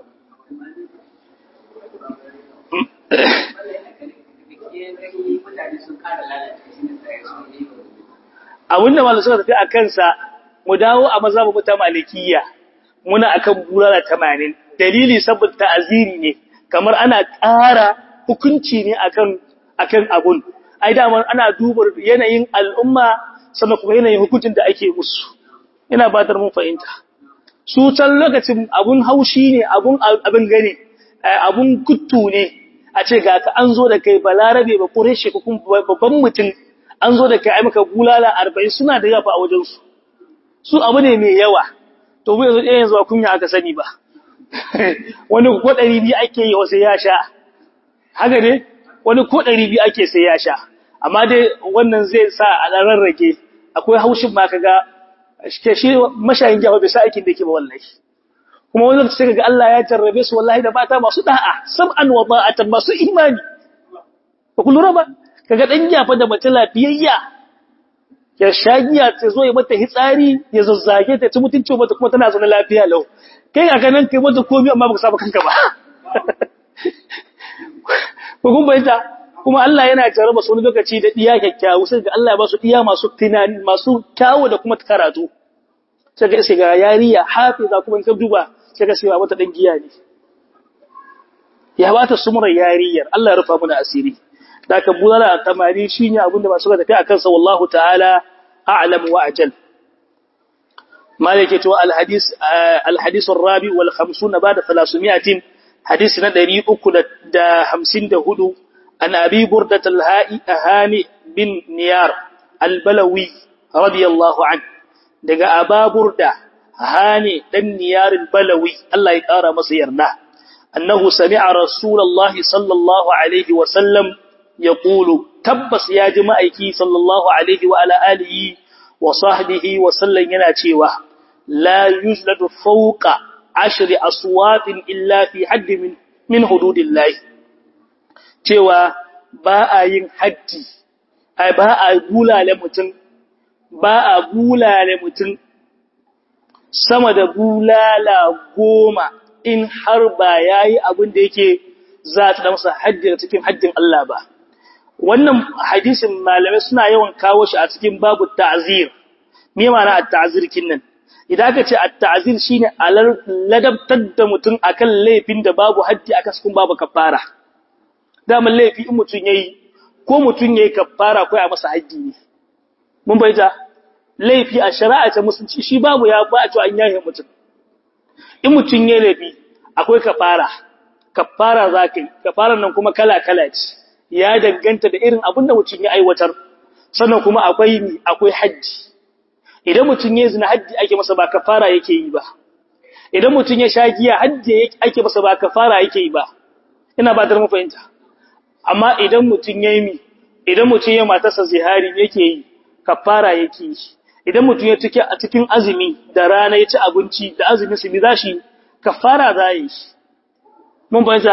abinda malu suka tafi a kansa mu dawo a mazhabu ta malikiya muna akan bulala tamanin dalili saboda ta'aziri ne kamar ana ƙara hukunci ne akan akan abun ai dama ana duba yanayin al'umma sannan kuma yanayin hukuncin da ake musu ina batar mun fahimta su can lokacin abun haushi ne abun abin gane abun kuttu ne a ce ga ka an zo da kai balarabe ba kureshe ko kuma babban mutum an zo da kai ai maka bulala 40 suna da yafa a wajen su su abu ne mai yawa to mu yanzu yanzu ba kunya aka sani ba wani ko 200 ake yi wasu ya sha haka ne wani ko 200 ake sai ya sha amma dai wannan zai sa a dan rarrage akwai haushin ma kaga shi mashayin jawa bai sa aikin da yake ba wallahi kuma wani lokaci sai ga Allah ya jarrabe su wallahi da mata masu da'a sab'an wa ba'atan masu imani ba ku lura ba kaga dan jafa da mace lafiyayya ya shagiya ta zo ya mata hitsari ya zazzage ta ci mutunci mata kuma tana zaune lafiya lau kai ga ganin kai mata komai amma baka saba kanka ba ko kun bayyana kuma Allah yana jarraba su wani lokaci da diya kyakkyawu sai ga Allah ya ba su diya masu tunani masu kyawu da kuma karatu sai ga sai ga yariya hafiza kuma in ka duba sai ga sai wata dan giya ne ya bata sumrar yariyar Allah ya rufa mana asiri da ka bulala tamari shine abin da masu tafi akan sa wallahu ta'ala a'lam wa ajal malike to al hadis al hadis ar-rabi wal 50 ba'da 300 hadis na 354 an abi burdat al-ha'i ahani bin niyar al-balawi radiyallahu anhu daga ababurda hani dan niyarin balawi Allah ya kara masa yarda annahu sami'a rasulullahi sallallahu alaihi wa sallam yaqulu tabbas ya ji ma'aiki sallallahu alaihi wa ala alihi wa sahbihi wa sallam yana cewa la yujladu fawqa ashri aswatin illa fi hadd min min hududillahi cewa ba a yin haddi ai ba a bulale mutum ba a bulale mutum sama da bulala goma in har ba ya yi abin da yake za ta masa haddi da cikin haddin Allah ba. Wannan hadisin malamai suna yawan kawo shi a cikin babu ta'azir, me mana a ta'azir kinnan? Idan aka ce a ta'azir shi ne ladabtar da mutum a kan laifin da babu haddi a kaskun babu kafara. Daman laifi in mutum ya yi, ko mutum ya yi kafara ko a masa haddi ne. Mun bai ta, laifi a shari'a ta musulci shi babu ya ba a an yahe mutum in mutum ya laifi akwai kafara kafara za ka yi kafaran nan kuma kala-kala ce ya danganta da irin abin da mutum ya aiwatar sannan kuma akwai ni akwai hajji idan mutum ya zina hajji ake masa ba kafara yake yi ba idan mutum ya sha giya hajji ake masa ba kafara yake yi ba ina ba dar fahimta amma idan mutum ya yi mi idan mutum ya matarsa zihari yake yi kafara yake yi idan mutum ya tuke a cikin azumi da rana ya ci abinci da azumi su bi zashi kafara za yi shi mun fahimta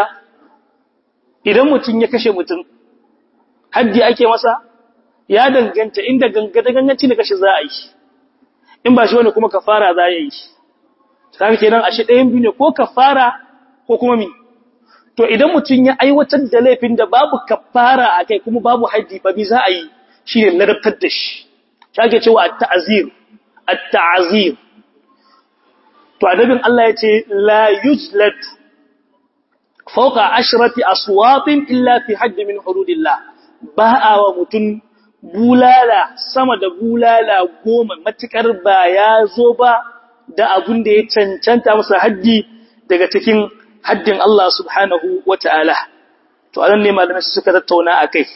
idan mutum ya kashe mutum haddi ake masa ya danganta inda gangada ganganci da kashe za a yi in ba shi wani kuma kafara za yi shi kaga kenan ashe ɗayan biyu ne ko kafara ko kuma mi to idan mutum ya aiwatar da laifin da babu kafara a kai kuma babu haddi ba bi za a yi shi ne ladabtar da shi shake cewa at-ta'zir at-ta'zir to adabin Allah yace la yujlad fawqa ashrati aswatin illa fi hadd min hududillah ba wa mutun bulala sama da bulala goma matukar ba ya zo ba da abun da ya cancanta masa haddi daga cikin haddin Allah subhanahu wata'ala to anan ne malamai suka tattauna akai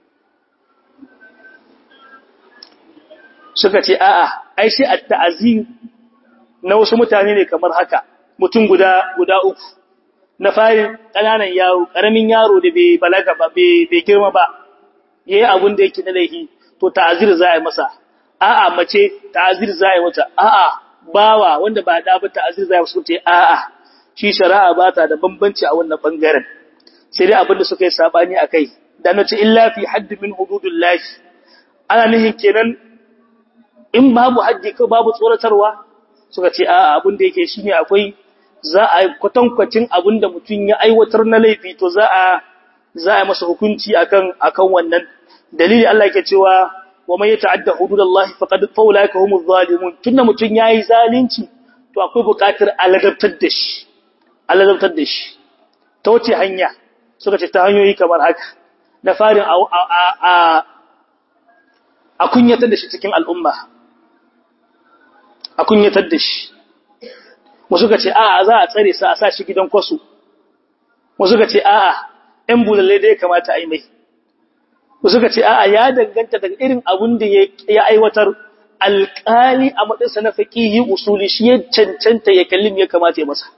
suka ce a'a ai shi at-ta'zim na wasu mutane ne kamar haka mutum guda guda uku na farin kananan yaro karamin yaro da bai balaga ba bai girma ba yayi abun da yake na laifi to ta'zir za a yi masa a'a mace ta'zir za a yi mata a'a bawa wanda ba da ba ta'zir za a yi masa ce a'a shi shari'a ba ta da bambanci a wannan bangaren sai dai abin da suka yi sabani akai da nace illa fi hadd min hududillahi ana nihin kenan in babu haddi ko babu tsoratarwa suka ce a abin da yake shine akwai za a kwatankwacin abin da mutum ya aiwatar na laifi to za a za a masa hukunci akan akan wannan dalili Allah yake cewa wa man yata'adda hududallahi faqad faulaika humuz zalimun tunda mutum yayi zalunci to akwai buƙatar aladabtar da shi aladabtar da shi ta wace hanya suka ce ta hanyoyi kamar haka na farin a a a kunyatar da shi cikin al'umma a kunyatar da shi wasu ka ce a'a za a tsare sa a sa shi gidan kwasu wasu ka ce a'a ‘yan bulalle da ya kamata a yi mai wasu ka ce a'a ya danganta daga irin abin da ya aiwatar alƙali a matsayinsa na faƙi yi usuli shi ya cancanta ya kallin ya kamata ya masa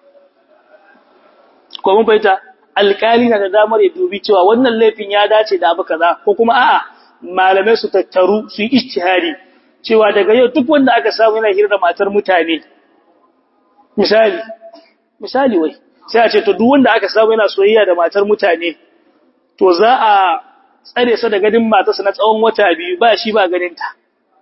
ko mun fahimta alƙali na da damar ya dubi cewa wannan laifin ya dace da abu kaza ko kuma a'a malamai su tattaru su yi ijtihadi cewa daga yau duk wanda aka samu yana hira da matar mutane misali misali wai sai a ce to duk wanda aka samu yana soyayya da matar mutane to za a tsare sa da gadin matarsa na tsawon wata biyu ba shi ba ganin ta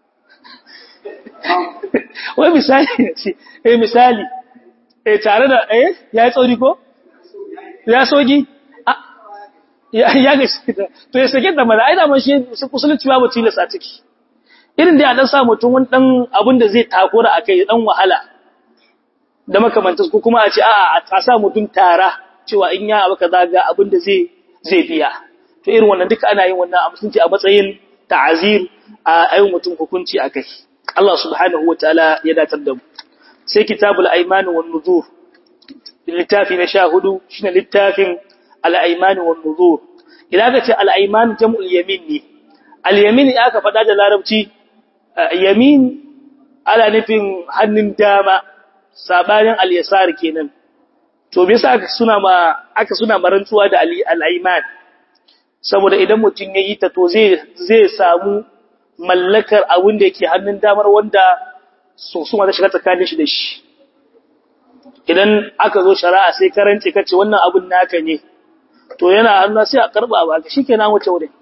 wai misali ce eh misali eh tare da eh ya yi tsauri ko ya sogi ya ga to ya sake da mana ai da man shi musulunci babu tilas a ciki irin da ya dan sa mutum wani dan abin da zai takura akai dan wahala da makamantar ko kuma a ce a'a a sa mutum tara cewa in ya abu kaza ga abin da zai zai biya to irin wannan duka ana yin wannan a musulunci a matsayin ta'azir a ayin mutum hukunci akai Allah subhanahu wataala ya datar da mu sai kitabul ayman wan nuzur littafi na sha hudu shine littafin al-ayman wan nuzur idan ka ce al-ayman jam'ul yamin ne al-yamin ya ka faɗa da larabci yamin ala nufin hannun dama sabanin al-yasar kenan to bisa aka suna ma aka suna marantuwa da al-ayman saboda idan mutun yayi ta to zai zai samu mallakar abin da yake hannun damar wanda so su ma da shiga tsakanin shi da shi idan aka zo shari'a sai karanci kace wannan abun naka ne to yana hannu sai a karba ba ka shikenan wuce wurin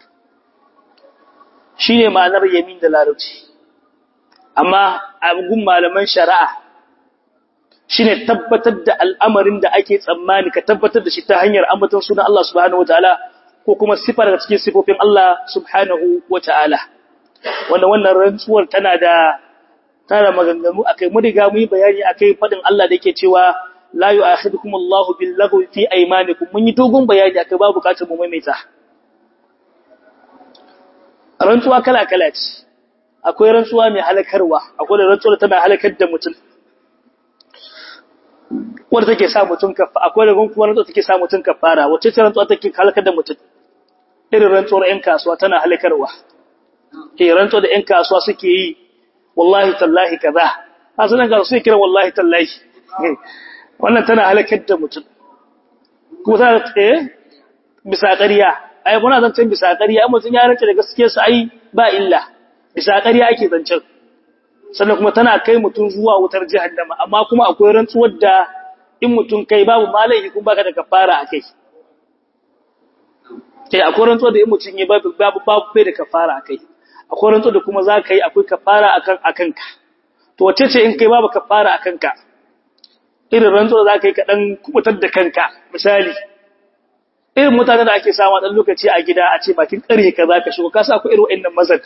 shine ma'anar yamin da larabci amma a gun malaman shari'a shine tabbatar da al'amarin da ake tsammani ka tabbatar da shi ta hanyar ambaton sunan Allah subhanahu wataala ko kuma sifar da cikin sifofin Allah subhanahu wataala wanda wannan rantsuwar tana da tana maganganu akai mu riga mu yi bayani akai fadin Allah da yake cewa la yu'akhidukum Allahu bil lagwi fi aymanikum mun yi dogon bayani akai ba bukatar mu maimaita rantsuwa kala kala ce akwai rantsuwa mai halakarwa akwai da rantsuwa tana halakar da mutum wanda take sa mutum kafa akwai da kuma rantsuwa take sa mutum kafara wacce ce rantsuwa take halakar da mutum irin rantsuwar ƴan kasuwa tana halakarwa eh rantsuwa da ƴan kasuwa suke yi wallahi tallahi kaza asalan ga su kira wallahi tallahi wannan tana halakar da mutum kuma ta eh bisa ƙarya ai muna zancen bisa ƙarya amma sun ya rance da gaskiyar sa ai ba illa bisa ƙarya ake zancen sannan kuma tana kai mutum zuwa wutar jahannama amma kuma akwai rantsuwar da in mutum kai babu malai kuma baka da kafara akai kai akwai rantsuwar da in mutum ya babu babu babu bai da kafara akai akwai rantsuwar da kuma zaka yi akwai kafara akan akanka to wace ce in kai babu kafara akanka irin rantsuwar zaka yi ka dan kubutar da kanka misali irin mutanen da ake samu dan lokaci a gida a ce bakin ƙarhe ka zaka shigo ka sa akwai irin wayannan mazan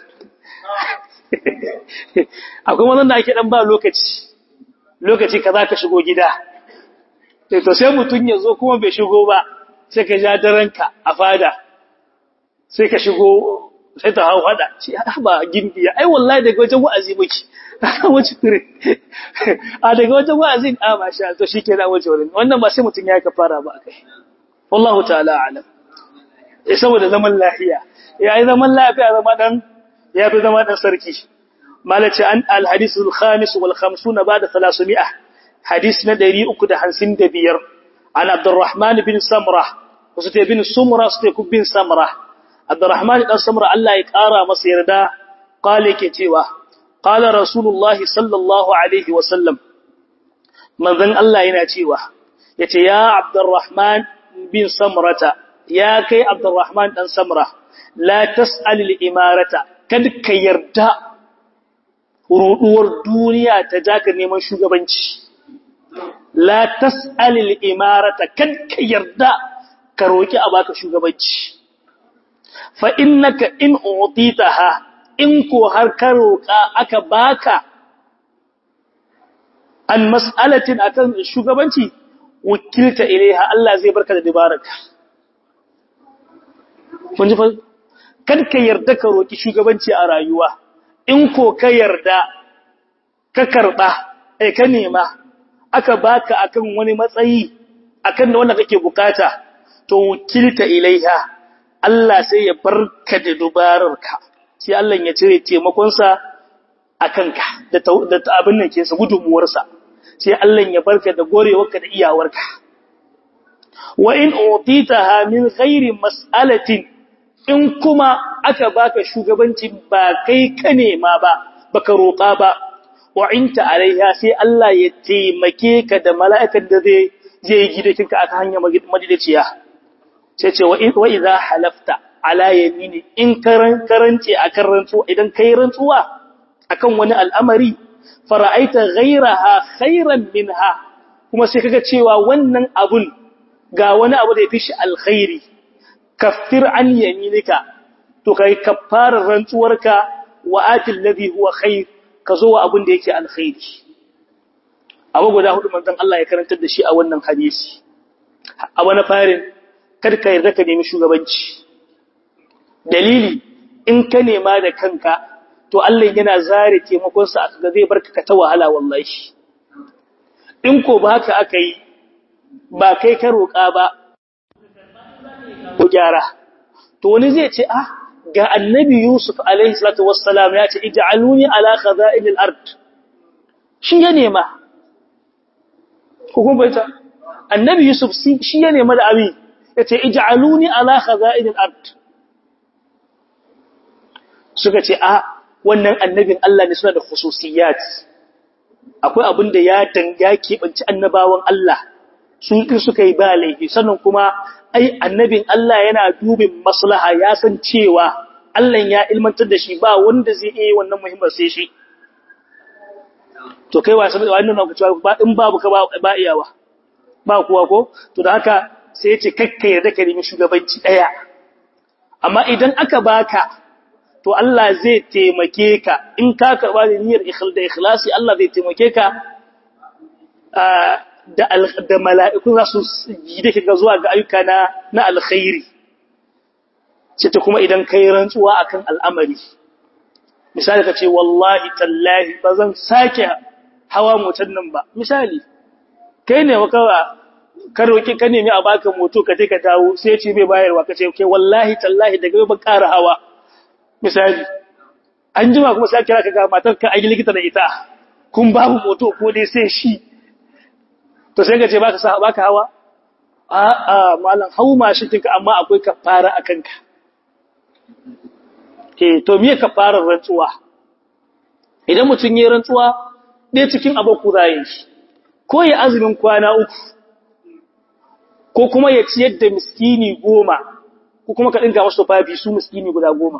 akwai mazan da ake dan ba lokaci lokaci ka zaka shigo gida to sai mutun ya zo kuma bai shigo ba sai ka ja daranka a fada sai ka shigo sai ta hau hada ce ba gimbiya ai wallahi daga wajen wa'azi muke wace kure a daga wajen wa'azi a masha to shikenan waje wurin wannan ba sai mutun ya kafara ba akai wallahu ta'ala alam eh saboda zaman lafiya ya yi zaman lafiya zama dan ya fi zama dan sarki malaci an al-hadith al-khamis wal 50 ba'da 300 hadith na 355 an abdurrahman bin samrah wasu te bin sumra su te bin samrah abdurrahman dan samra Allah ya kara masa yarda qale ke cewa qala rasulullah sallallahu alaihi wa sallam manzon Allah yana cewa yace ya Abdurrahman bin Samrata ya kai Abdurrahman dan Samra la tas'al al-imarata kad ka yarda ruduwar duniya ta jaka neman shugabanci la tas'al al-imarata kad ka yarda ka roki a baka shugabanci fa innaka in utitaha in ko har ka roka aka baka an mas'alatin akan shugabanci wakilta ilaiha Allah zai barka da dabaraka kun ji fa kad ka yarda ka roki shugabanci a rayuwa in ko ka yarda ka karba eh ka nema aka baka akan wani matsayi akan da wanda kake bukata to wakilta ilaiha Allah sai ya barka da dubararka sai Allah ya cire taimakon sa akan ka da da abin nan ke sa gudunmuwar sa sai Allah ya barka da gorewarka da iyawarka wa in utitaha min ghairi mas'alatin in kuma aka baka shugabanci ba kai ka nema ba baka roƙa ba wa'inta alaiha sai Allah ya taimake ka da mala'ikan da zai zai gidakinka aka hanya madidiciya sai ce wa idza halafta ala yamini in karan karance akan rantsuwa idan kai rantsuwa akan wani al'amari fara'aita ghayraha khairan minha kuma sai kaga cewa wannan abun ga wani abu da yafi shi alkhairi kaffir an yaminika to kai kaffarar rantsuwarka wa atil ladhi huwa khair ka zo wa abin da yake alkhairi abu guda hudu manzon Allah ya karantar da shi a wannan hadisi a wani farin kada ka yarda ka nemi shugabanci dalili in ka nema da kanka to Allah yana zare taimakon sa ga zai barka ka ta wahala wallahi in ko ba haka aka yi ba kai ka roƙa ba ko gyara to wani zai ce ah ga annabi Yusuf alaihi salatu wassalam ya ce ij'aluni ala khaza'in al-ard shi ya nema hukum baita annabi Yusuf shi ya nema da abi yace ij'aluni ala khaza'in al-ard suka ce a wannan annabin Allah ne suna da khususiyat akwai abin da ya danga keɓanci annabawan Allah sun ki suka yi ba laifi sannan kuma ai annabin Allah yana dubin maslaha ya san cewa Allah ya ilmantar da shi ba wanda zai iya wannan muhimmar sai shi to kai wasa da wannan ku cewa ba in babu ka ba iyawa ba kuwa ko to da haka sai ya ce kakka yarda ka nemi shugabanci daya amma idan aka baka to Allah zai taimake ka in ka karba da niyyar ikhl da ikhlasi Allah zai taimake ka da da mala'iku za su gide ka zuwa ga ayyuka na na alkhairi sai ta kuma idan kai rantsuwa akan al'amari misali ka ce wallahi tallahi ba zan sake hawa motar nan ba misali kai ne wa kawa ka roki ka nemi a baka moto ka je ka dawo sai ya ce bai bayarwa ka ce kai wallahi tallahi daga ban ƙara hawa misali an jima kuma sai kira ka ga matar ka ayi likita da ita kun babu moto ko dai sai shi to sai ka ce baka sa baka hawa a a mallan hau mashin kinka amma akwai kafara akan ka eh to me kafarar rantsuwa idan mutun yayin rantsuwa dai cikin aboku zai shi ko ya azumin kwana uku ko kuma ya ciyar da miskini goma ko kuma ka dinga masa fafi su miskini guda goma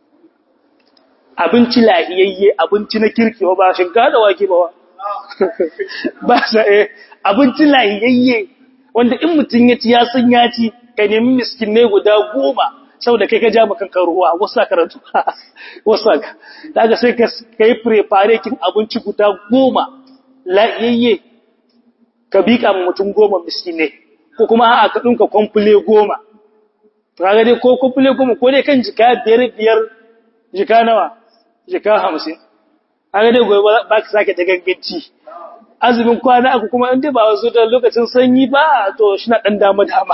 abinci lahiyayye abinci na kirki ba shinkafa da wake ba ba sa eh abinci lahiyayye wanda in mutun ya ci ya san ya ci ka nemi miskinai guda goma saboda kai ka ja maka ruwa wasa karatu wasa ka daga sai ka kai prepare kin abinci guda goma lahiyayye ka bika mu mutum goma miskinai ko kuma a'a ka dinka komple goma to kaga dai ko komple goma ko dai kan jika biyar biyar jika nawa jika 50 kaga dai gobe ba ka sake ta ganganci azumin kwana aku kuma in dai ba wasu da lokacin sanyi ba to shi na dan dama dama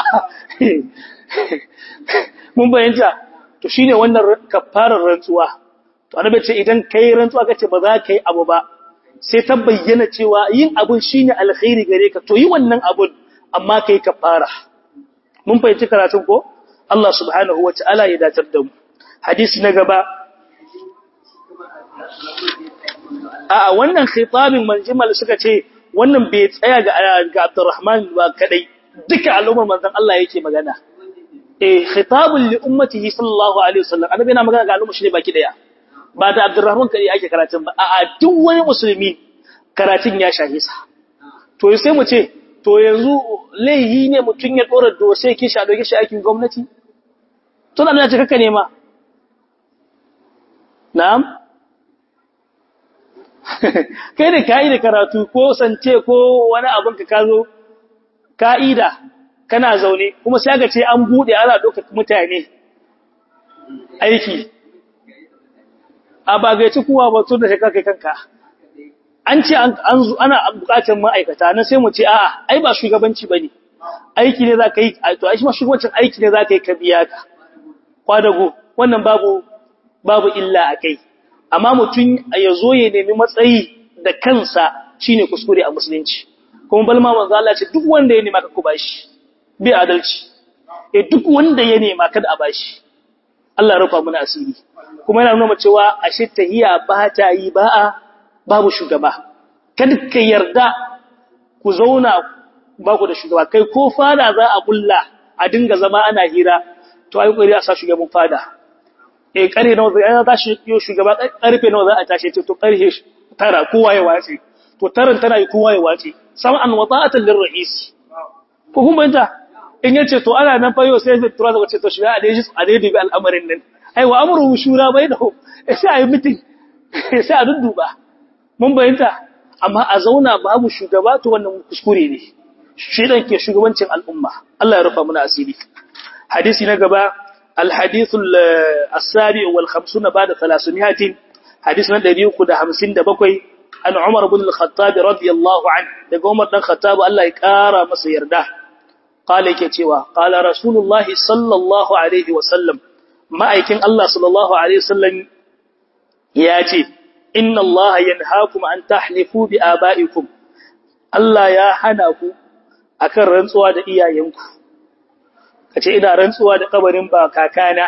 mun bayyana to shine wannan kafarar rantsuwa to annabi ce idan kai rantsuwa kace ba za ka yi abu ba sai ta bayyana cewa yin abun shine alkhairi gare ka to yi wannan abun amma kai kafara mun fahimci karatun ko Allah subhanahu wataala ya datar da mu hadisi na gaba a wannan khitabin manjimal suka ce wannan bai tsaya ga ga Abdurrahman ba kadai duka al'ummar manzon Allah yake magana eh khitabul li ummatihi sallallahu alaihi wasallam annabi yana magana ga al'ummar shi ne baki daya ba da Abdurrahman kadai ake karatun ba a'a duk wani musulmi karatun ya shahe sa to sai mu ce to yanzu laihi ne mutun ya dora dosai kishi a doke shi aikin gwamnati to da Allah ya kaka nema na'am kai da kai da karatu ko sance ko wani abin ka kazo ka'ida kana zaune kuma sai ga ce an bude ana doka mutane aiki a bagaici kuwa ba to da kai kanka an ce an ana bukatar ma'aikata na sai mu ce a'a ai ba shugabanci bane aiki ne zaka yi to ai shi ma shugabancin aiki ne zaka yi ka biya ka kwadago wannan babu babu illa akai amma mutun ya zo ya nemi matsayi da kansa shine kuskure a musulunci kuma balma manzo Allah ce duk wanda ya nema ka ku bashi bi adalci eh duk wanda ya nema kada a bashi Allah ya rufa mana asiri kuma yana nuna cewa ashe tahiya ba ta yi ba a babu shugaba kada ka yarda ku zauna ba ku da shugaba kai ko fada za a kulla a dinga zama ana hira to ai kokari a sa shugaban fada eh kare nawa zai ana tashi yo shugaba karfe nawa za a tashi to karfe tara kowa ya wace to taran tana yi kowa ya wace sam'an wa ta'atan lirra'is ko kun banta in yace to ana nan fa yau sai zai tura zaka ce to shiga a dai a dai bi al'amarin nan ai wa amru shura bainahu sai ayi meeting sai a dudduba mun bayanta amma a zauna babu shugaba to wannan kuskure ne shi dan ke shugabancin al'umma Allah ya rufa mana asiri hadisi na gaba الحديث السابع والخمسون بعد ثلاثمائة حديثنا دبيوك دا همسين دبكوي عن عمر بن الخطاب رضي الله عنه دا عمر بن الخطاب الله يكارى مسير ده قال كتوا قال رسول الله صلى الله عليه وسلم ما أيكن الله صلى الله عليه وسلم ياتي إن الله ينهاكم أن تحلفوا بآبائكم الله يا حناكم akan rantsuwa da iyayenku kace ina rantsuwa da kabarin ba kakana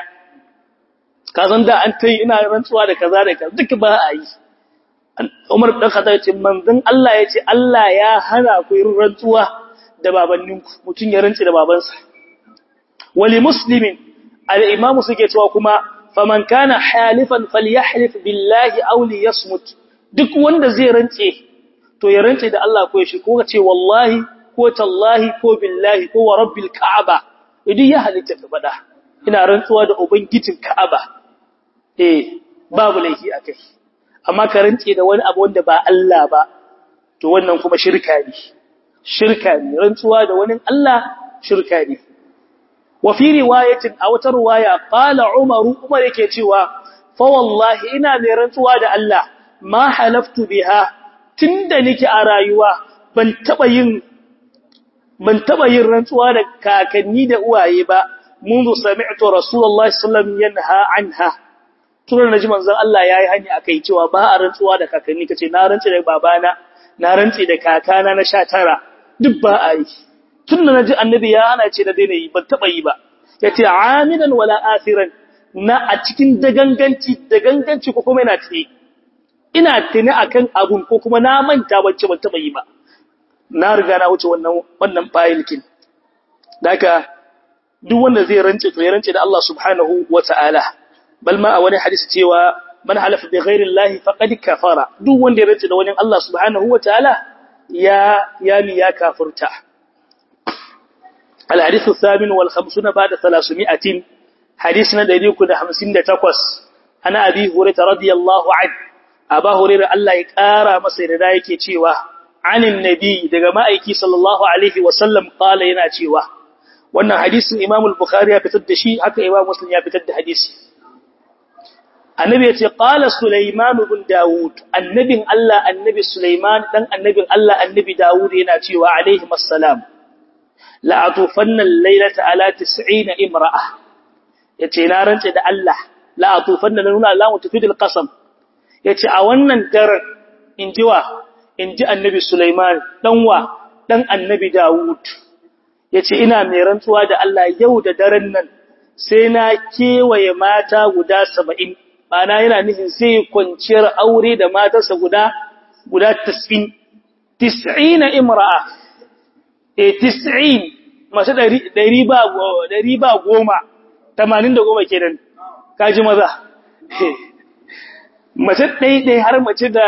ka san da an tai ina rantsuwa da kaza da kaza duk ba a yi Umar dan Khattab ce manzon Allah ya ce Allah ya hana ku yin rantsuwa da babanninku mutun ya rantsi da babansa wali muslimin al-imam suke cewa kuma faman kana halifan falyahlif billahi aw liyasmut duk wanda zai rantse to ya rantse da Allah ko shi ko ce wallahi ko tallahi ko billahi ko wa rabbil ka'aba idan ya halitta ka fada ina rantsuwa da ubangijin ka'aba eh babu laifi akai amma ka rantse da wani abu wanda ba Allah ba to wannan kuma shirka ne shirka ne rantsuwa da wani Allah shirka ne wa fi riwayatin a wata riwaya qala umar umar yake cewa fa wallahi ina mai rantsuwa da Allah ma halaftu biha tunda nake a rayuwa ban taba yin ban taba yin rantsuwa da kakanni da uwaye ba منذ سمعت رسول الله صلى الله عليه وسلم ينهى عنها tun naji manzon Allah yayi hani akai cewa ba a rantsuwa da kakanni kace na rantsi da babana na rantsi da kakana na 19 duk ba a yi tun da naji annabi ya hana ce da daina yi ban taba yi ba yace amidan wala asiran na a cikin daganganci daganganci ko kuma ina tsaye ina tuni akan abun ko kuma na manta wacce ban taba yi ba na riga na wuce wannan wannan file kin daka duk wanda zai rance to ya rance da Allah subhanahu wata'ala bal ma a wani hadisi cewa man halafa bi ghairi Allah faqad kafara duk wanda ya rance da wani Allah subhanahu wata'ala ya ya mi ya kafirta al hadith al-thamin wal 50 ba'da 300 hadithna 358 ana abi hurairah radiyallahu anhu aba hurairah Allah ya kara masa da yake cewa anin nabi daga ma'aiki sallallahu alaihi wasallam qala yana cewa wannan hadisin Imam al-Bukhari ya fitar da shi haka Imam Muslim ya fitar da hadisi Annabi ya ce qala Sulaiman ibn Dawud annabin Allah annabi Sulaiman dan annabin Allah annabi Dawud yana cewa alaihi assalam la atufanna al-laylata ala 90 imra'a yace na rance da Allah la atufanna nuna la mutafidil qasam yace a wannan daren injiwa inji annabi Sulaiman dan wa dan annabi Dawud ya ce ina mai rantsuwa da Allah yau da daren nan sai na kewaye mata guda saba'in bana yana nufin sai kwanciyar aure da matarsa guda guda tasfin 90 imra'a eh 90 mace 100 ba 100 ba goma 80 da goma kenan kaji maza mace ɗaiɗai har mace da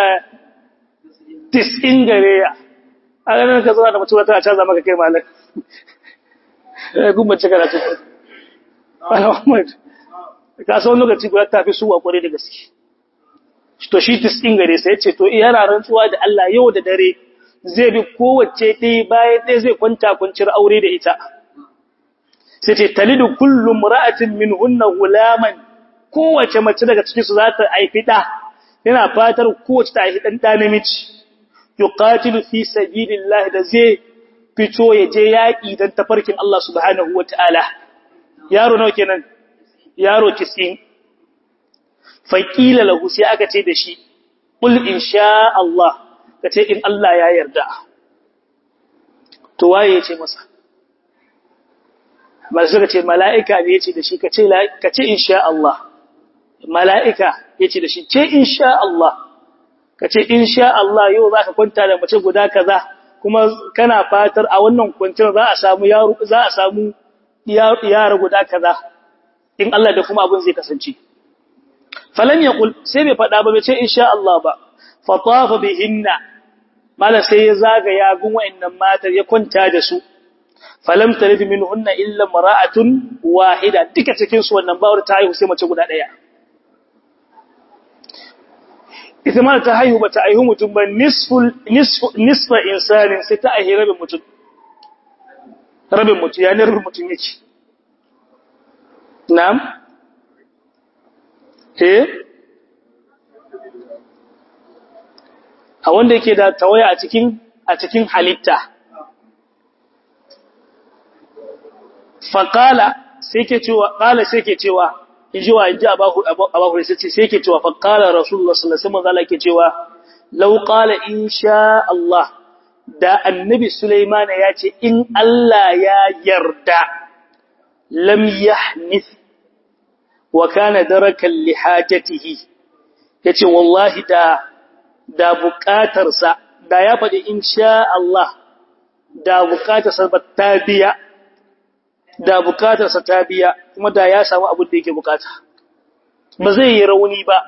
90 gare ya a ganin ka zuwa da mutum ta canza maka kai malam gumbace karatu Muhammad ka san lokaci guda ta fi suwa kware da gaske to shi tiskin gare sai ce to yana rantsuwa da Allah yau da dare zai bi kowace ɗaya bayan ɗaya zai kwanta kwanciyar aure da ita sai ce talidu kullu mar'atin minhunna gulaman kowace mace daga cikin su za ta haifi ɗa yana fatar kowace ta haifi ɗan ɗa namiji yuqatilu fi sabilillah da zai fito ya je yaƙi dan tafarkin Allah subhanahu wataala yaro nawa kenan yaro 90 faqila lahu sai aka ce da shi qul insha Allah kace in Allah ya yarda to waye yace masa ba suka ce mala'ika ne yace da shi kace kace insha Allah mala'ika yace da shi ce insha Allah kace insha Allah yau zaka kwanta da mace guda kaza kuma kana fatar a wannan kwanciyar za a samu yaro za a samu yara guda kaza in Allah da kuma abin zai kasance falan yaqul sai bai fada ba bai ce insha Allah ba fa tafa bihinna mala sai ya zaga ya gun wayannan matar ya kwanta da su falam talid minhunna illa mara'atun wahida duka cikin su wannan bawar ta haihu sai mace guda daya ita ma ta haihu bata haihu mutum ba nisful nisfu nisfa insanin sai ta haihu rabin mutum rabin mutum ya ne rabin mutum yake na'am eh a wanda yake da tawaya a cikin a cikin halitta faqala sai ke cewa qala sai ke cewa inji wa inji abahu abahu sai ce sai ke cewa faqala rasulullah sallallahu alaihi wasallam ke cewa law qala insha Allah da annabi Sulaiman ya ce in Allah ya yarda lam yahnith wa kana darakan li hajatihi yace wallahi da da bukatarsa da ya faɗi insha Allah da bukatarsa ba ta biya da bukatarsa ta biya kuma da ya samu abin da yake bukata ba zai yi rauni ba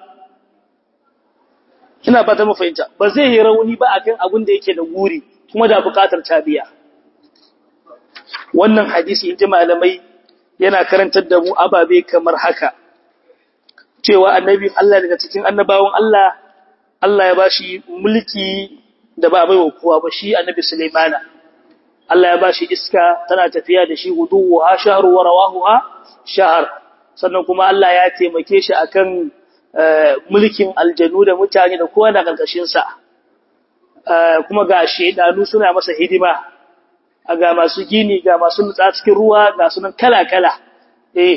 ina fata mu fahimta ba zai yi rauni ba akan abin da yake da guri kuma da bukatar ta biya wannan hadisi inji malamai yana karantar da mu ababe kamar haka cewa annabi Allah daga cikin annabawan Allah Allah ya bashi mulki da ba baiwa kowa ba shi annabi Sulaimana Allah ya bashi iska tana tafiya da shi guduwa shahru wa rawahuha shahr sannan kuma Allah ya taimake shi akan mulkin aljanu da mutane da kowa da karkashin sa kuma ga shedanu suna masa hidima ga masu gini ga masu nutsa cikin ruwa ga sunan kala kala eh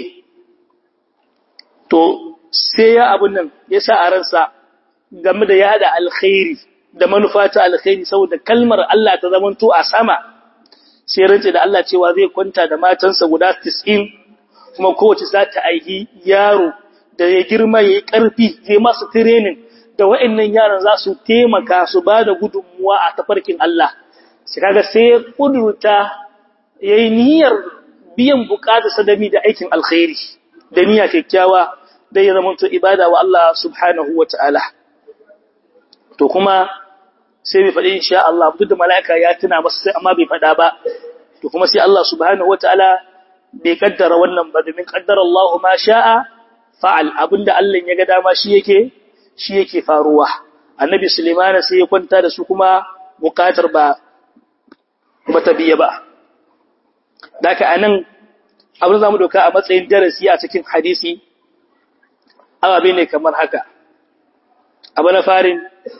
to sai ya abun nan ya sa a ransa game da yada alkhairi da manufa ta alkhairi saboda kalmar Allah ta zamanto a sama sai rance da Allah cewa zai kwanta da matansa guda 90 kuma kowace za ta aihi yaro da ya girma yayi karfi zai masa training da wa'annan yaran za su taimaka su ba da gudunmuwa a tafarkin Allah sai kaga sai kudurta yayi niyyar biyan bukatar sadami da aikin alkhairi da niyya kyakkyawa da ya zama to ibada wa Allah subhanahu wataala to kuma sai bai faɗi insha Allah duk da mala'ika ya tuna masa sai amma bai faɗa ba to kuma sai Allah subhanahu wataala bai kaddara wannan ba domin kaddara Allah ma sha'a fa'al abinda Allah ya ga dama shi yake shi yake faruwa annabi Sulaiman sai ya kwanta da su kuma bukatar ba bata biya ba daka anan abin zamu doka a matsayin darasi a cikin hadisi ababe ne kamar haka abu na farin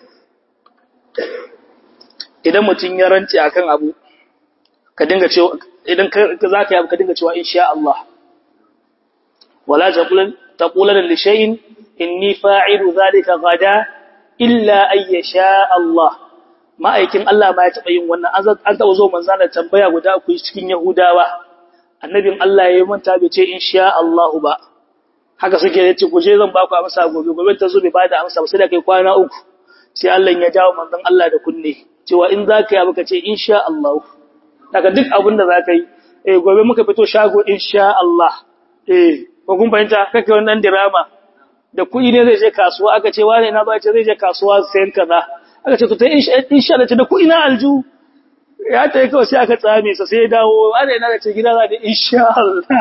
idan mutum ya rance akan abu ka dinga cewa idan ka zaka yi abu ka dinga cewa insha Allah wala taqulan taqulan li shay'in inni fa'ilu dhalika gada illa ay yasha Allah ma'aikin Allah ma ya taba yin wannan an taba zo manzo da tambaya guda ku cikin Yahudawa annabin Allah ya manta bai ce insha Allah ba haka suke yace ku je zan ba ku amsa gobe gobe ta zo bai bada amsa ba sai da kai kwana uku sai Allah ya jawo manzon Allah da kunne cewa in za ka yi abu ka ce insha Allah daga duk abin da za ka yi eh gobe muka fito shago insha Allah eh ko kun fahimta kake wannan dirama da kuɗi ne zai je kasuwa aka ce wane na ba ce zai je kasuwa sayan kaza aka ce to ta insha Allah da kuɗi na alju ya ta yi kawai sai aka tsame sa sai ya dawo wane na ce gida za da insha Allah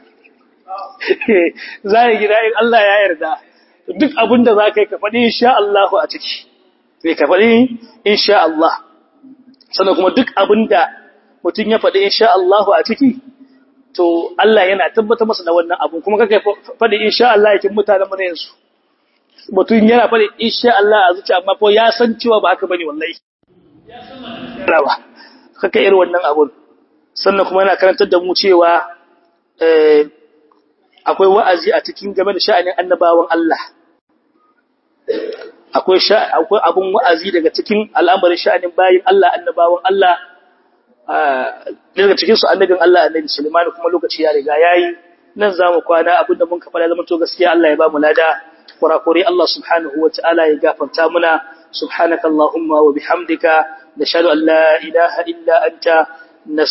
za yi gida in Allah ya yarda duk abin da za ka yi ka faɗi insha Allah a ciki sai ka faɗi insha Allah sannan kuma duk abin da mutum ya faɗi insha Allah a ciki to Allah yana tabbata masa da wannan abun kuma kake faɗi insha Allah yakin mutanen mu ne yanzu mutum yana faɗi insha Allah a zuciya amma ko ya san cewa ba haka bane wallahi ya san ba kake irin wannan abun sannan kuma yana karantar da mu cewa eh akwai wa'azi a cikin game da sha'anin annabawan Allah akwai akwai abun wa'azi daga cikin al'amarin sha'anin bayin Allah annabawan Allah daga cikin su annabin Allah annabi Sulaiman kuma lokaci ya riga yayi nan zamu kwana abinda mun ka fara zaman to gaskiya Allah ya ba mu lada kurakure Allah subhanahu wataala ya gafarta muna subhanakallahumma wa bihamdika nashhadu an la ilaha illa anta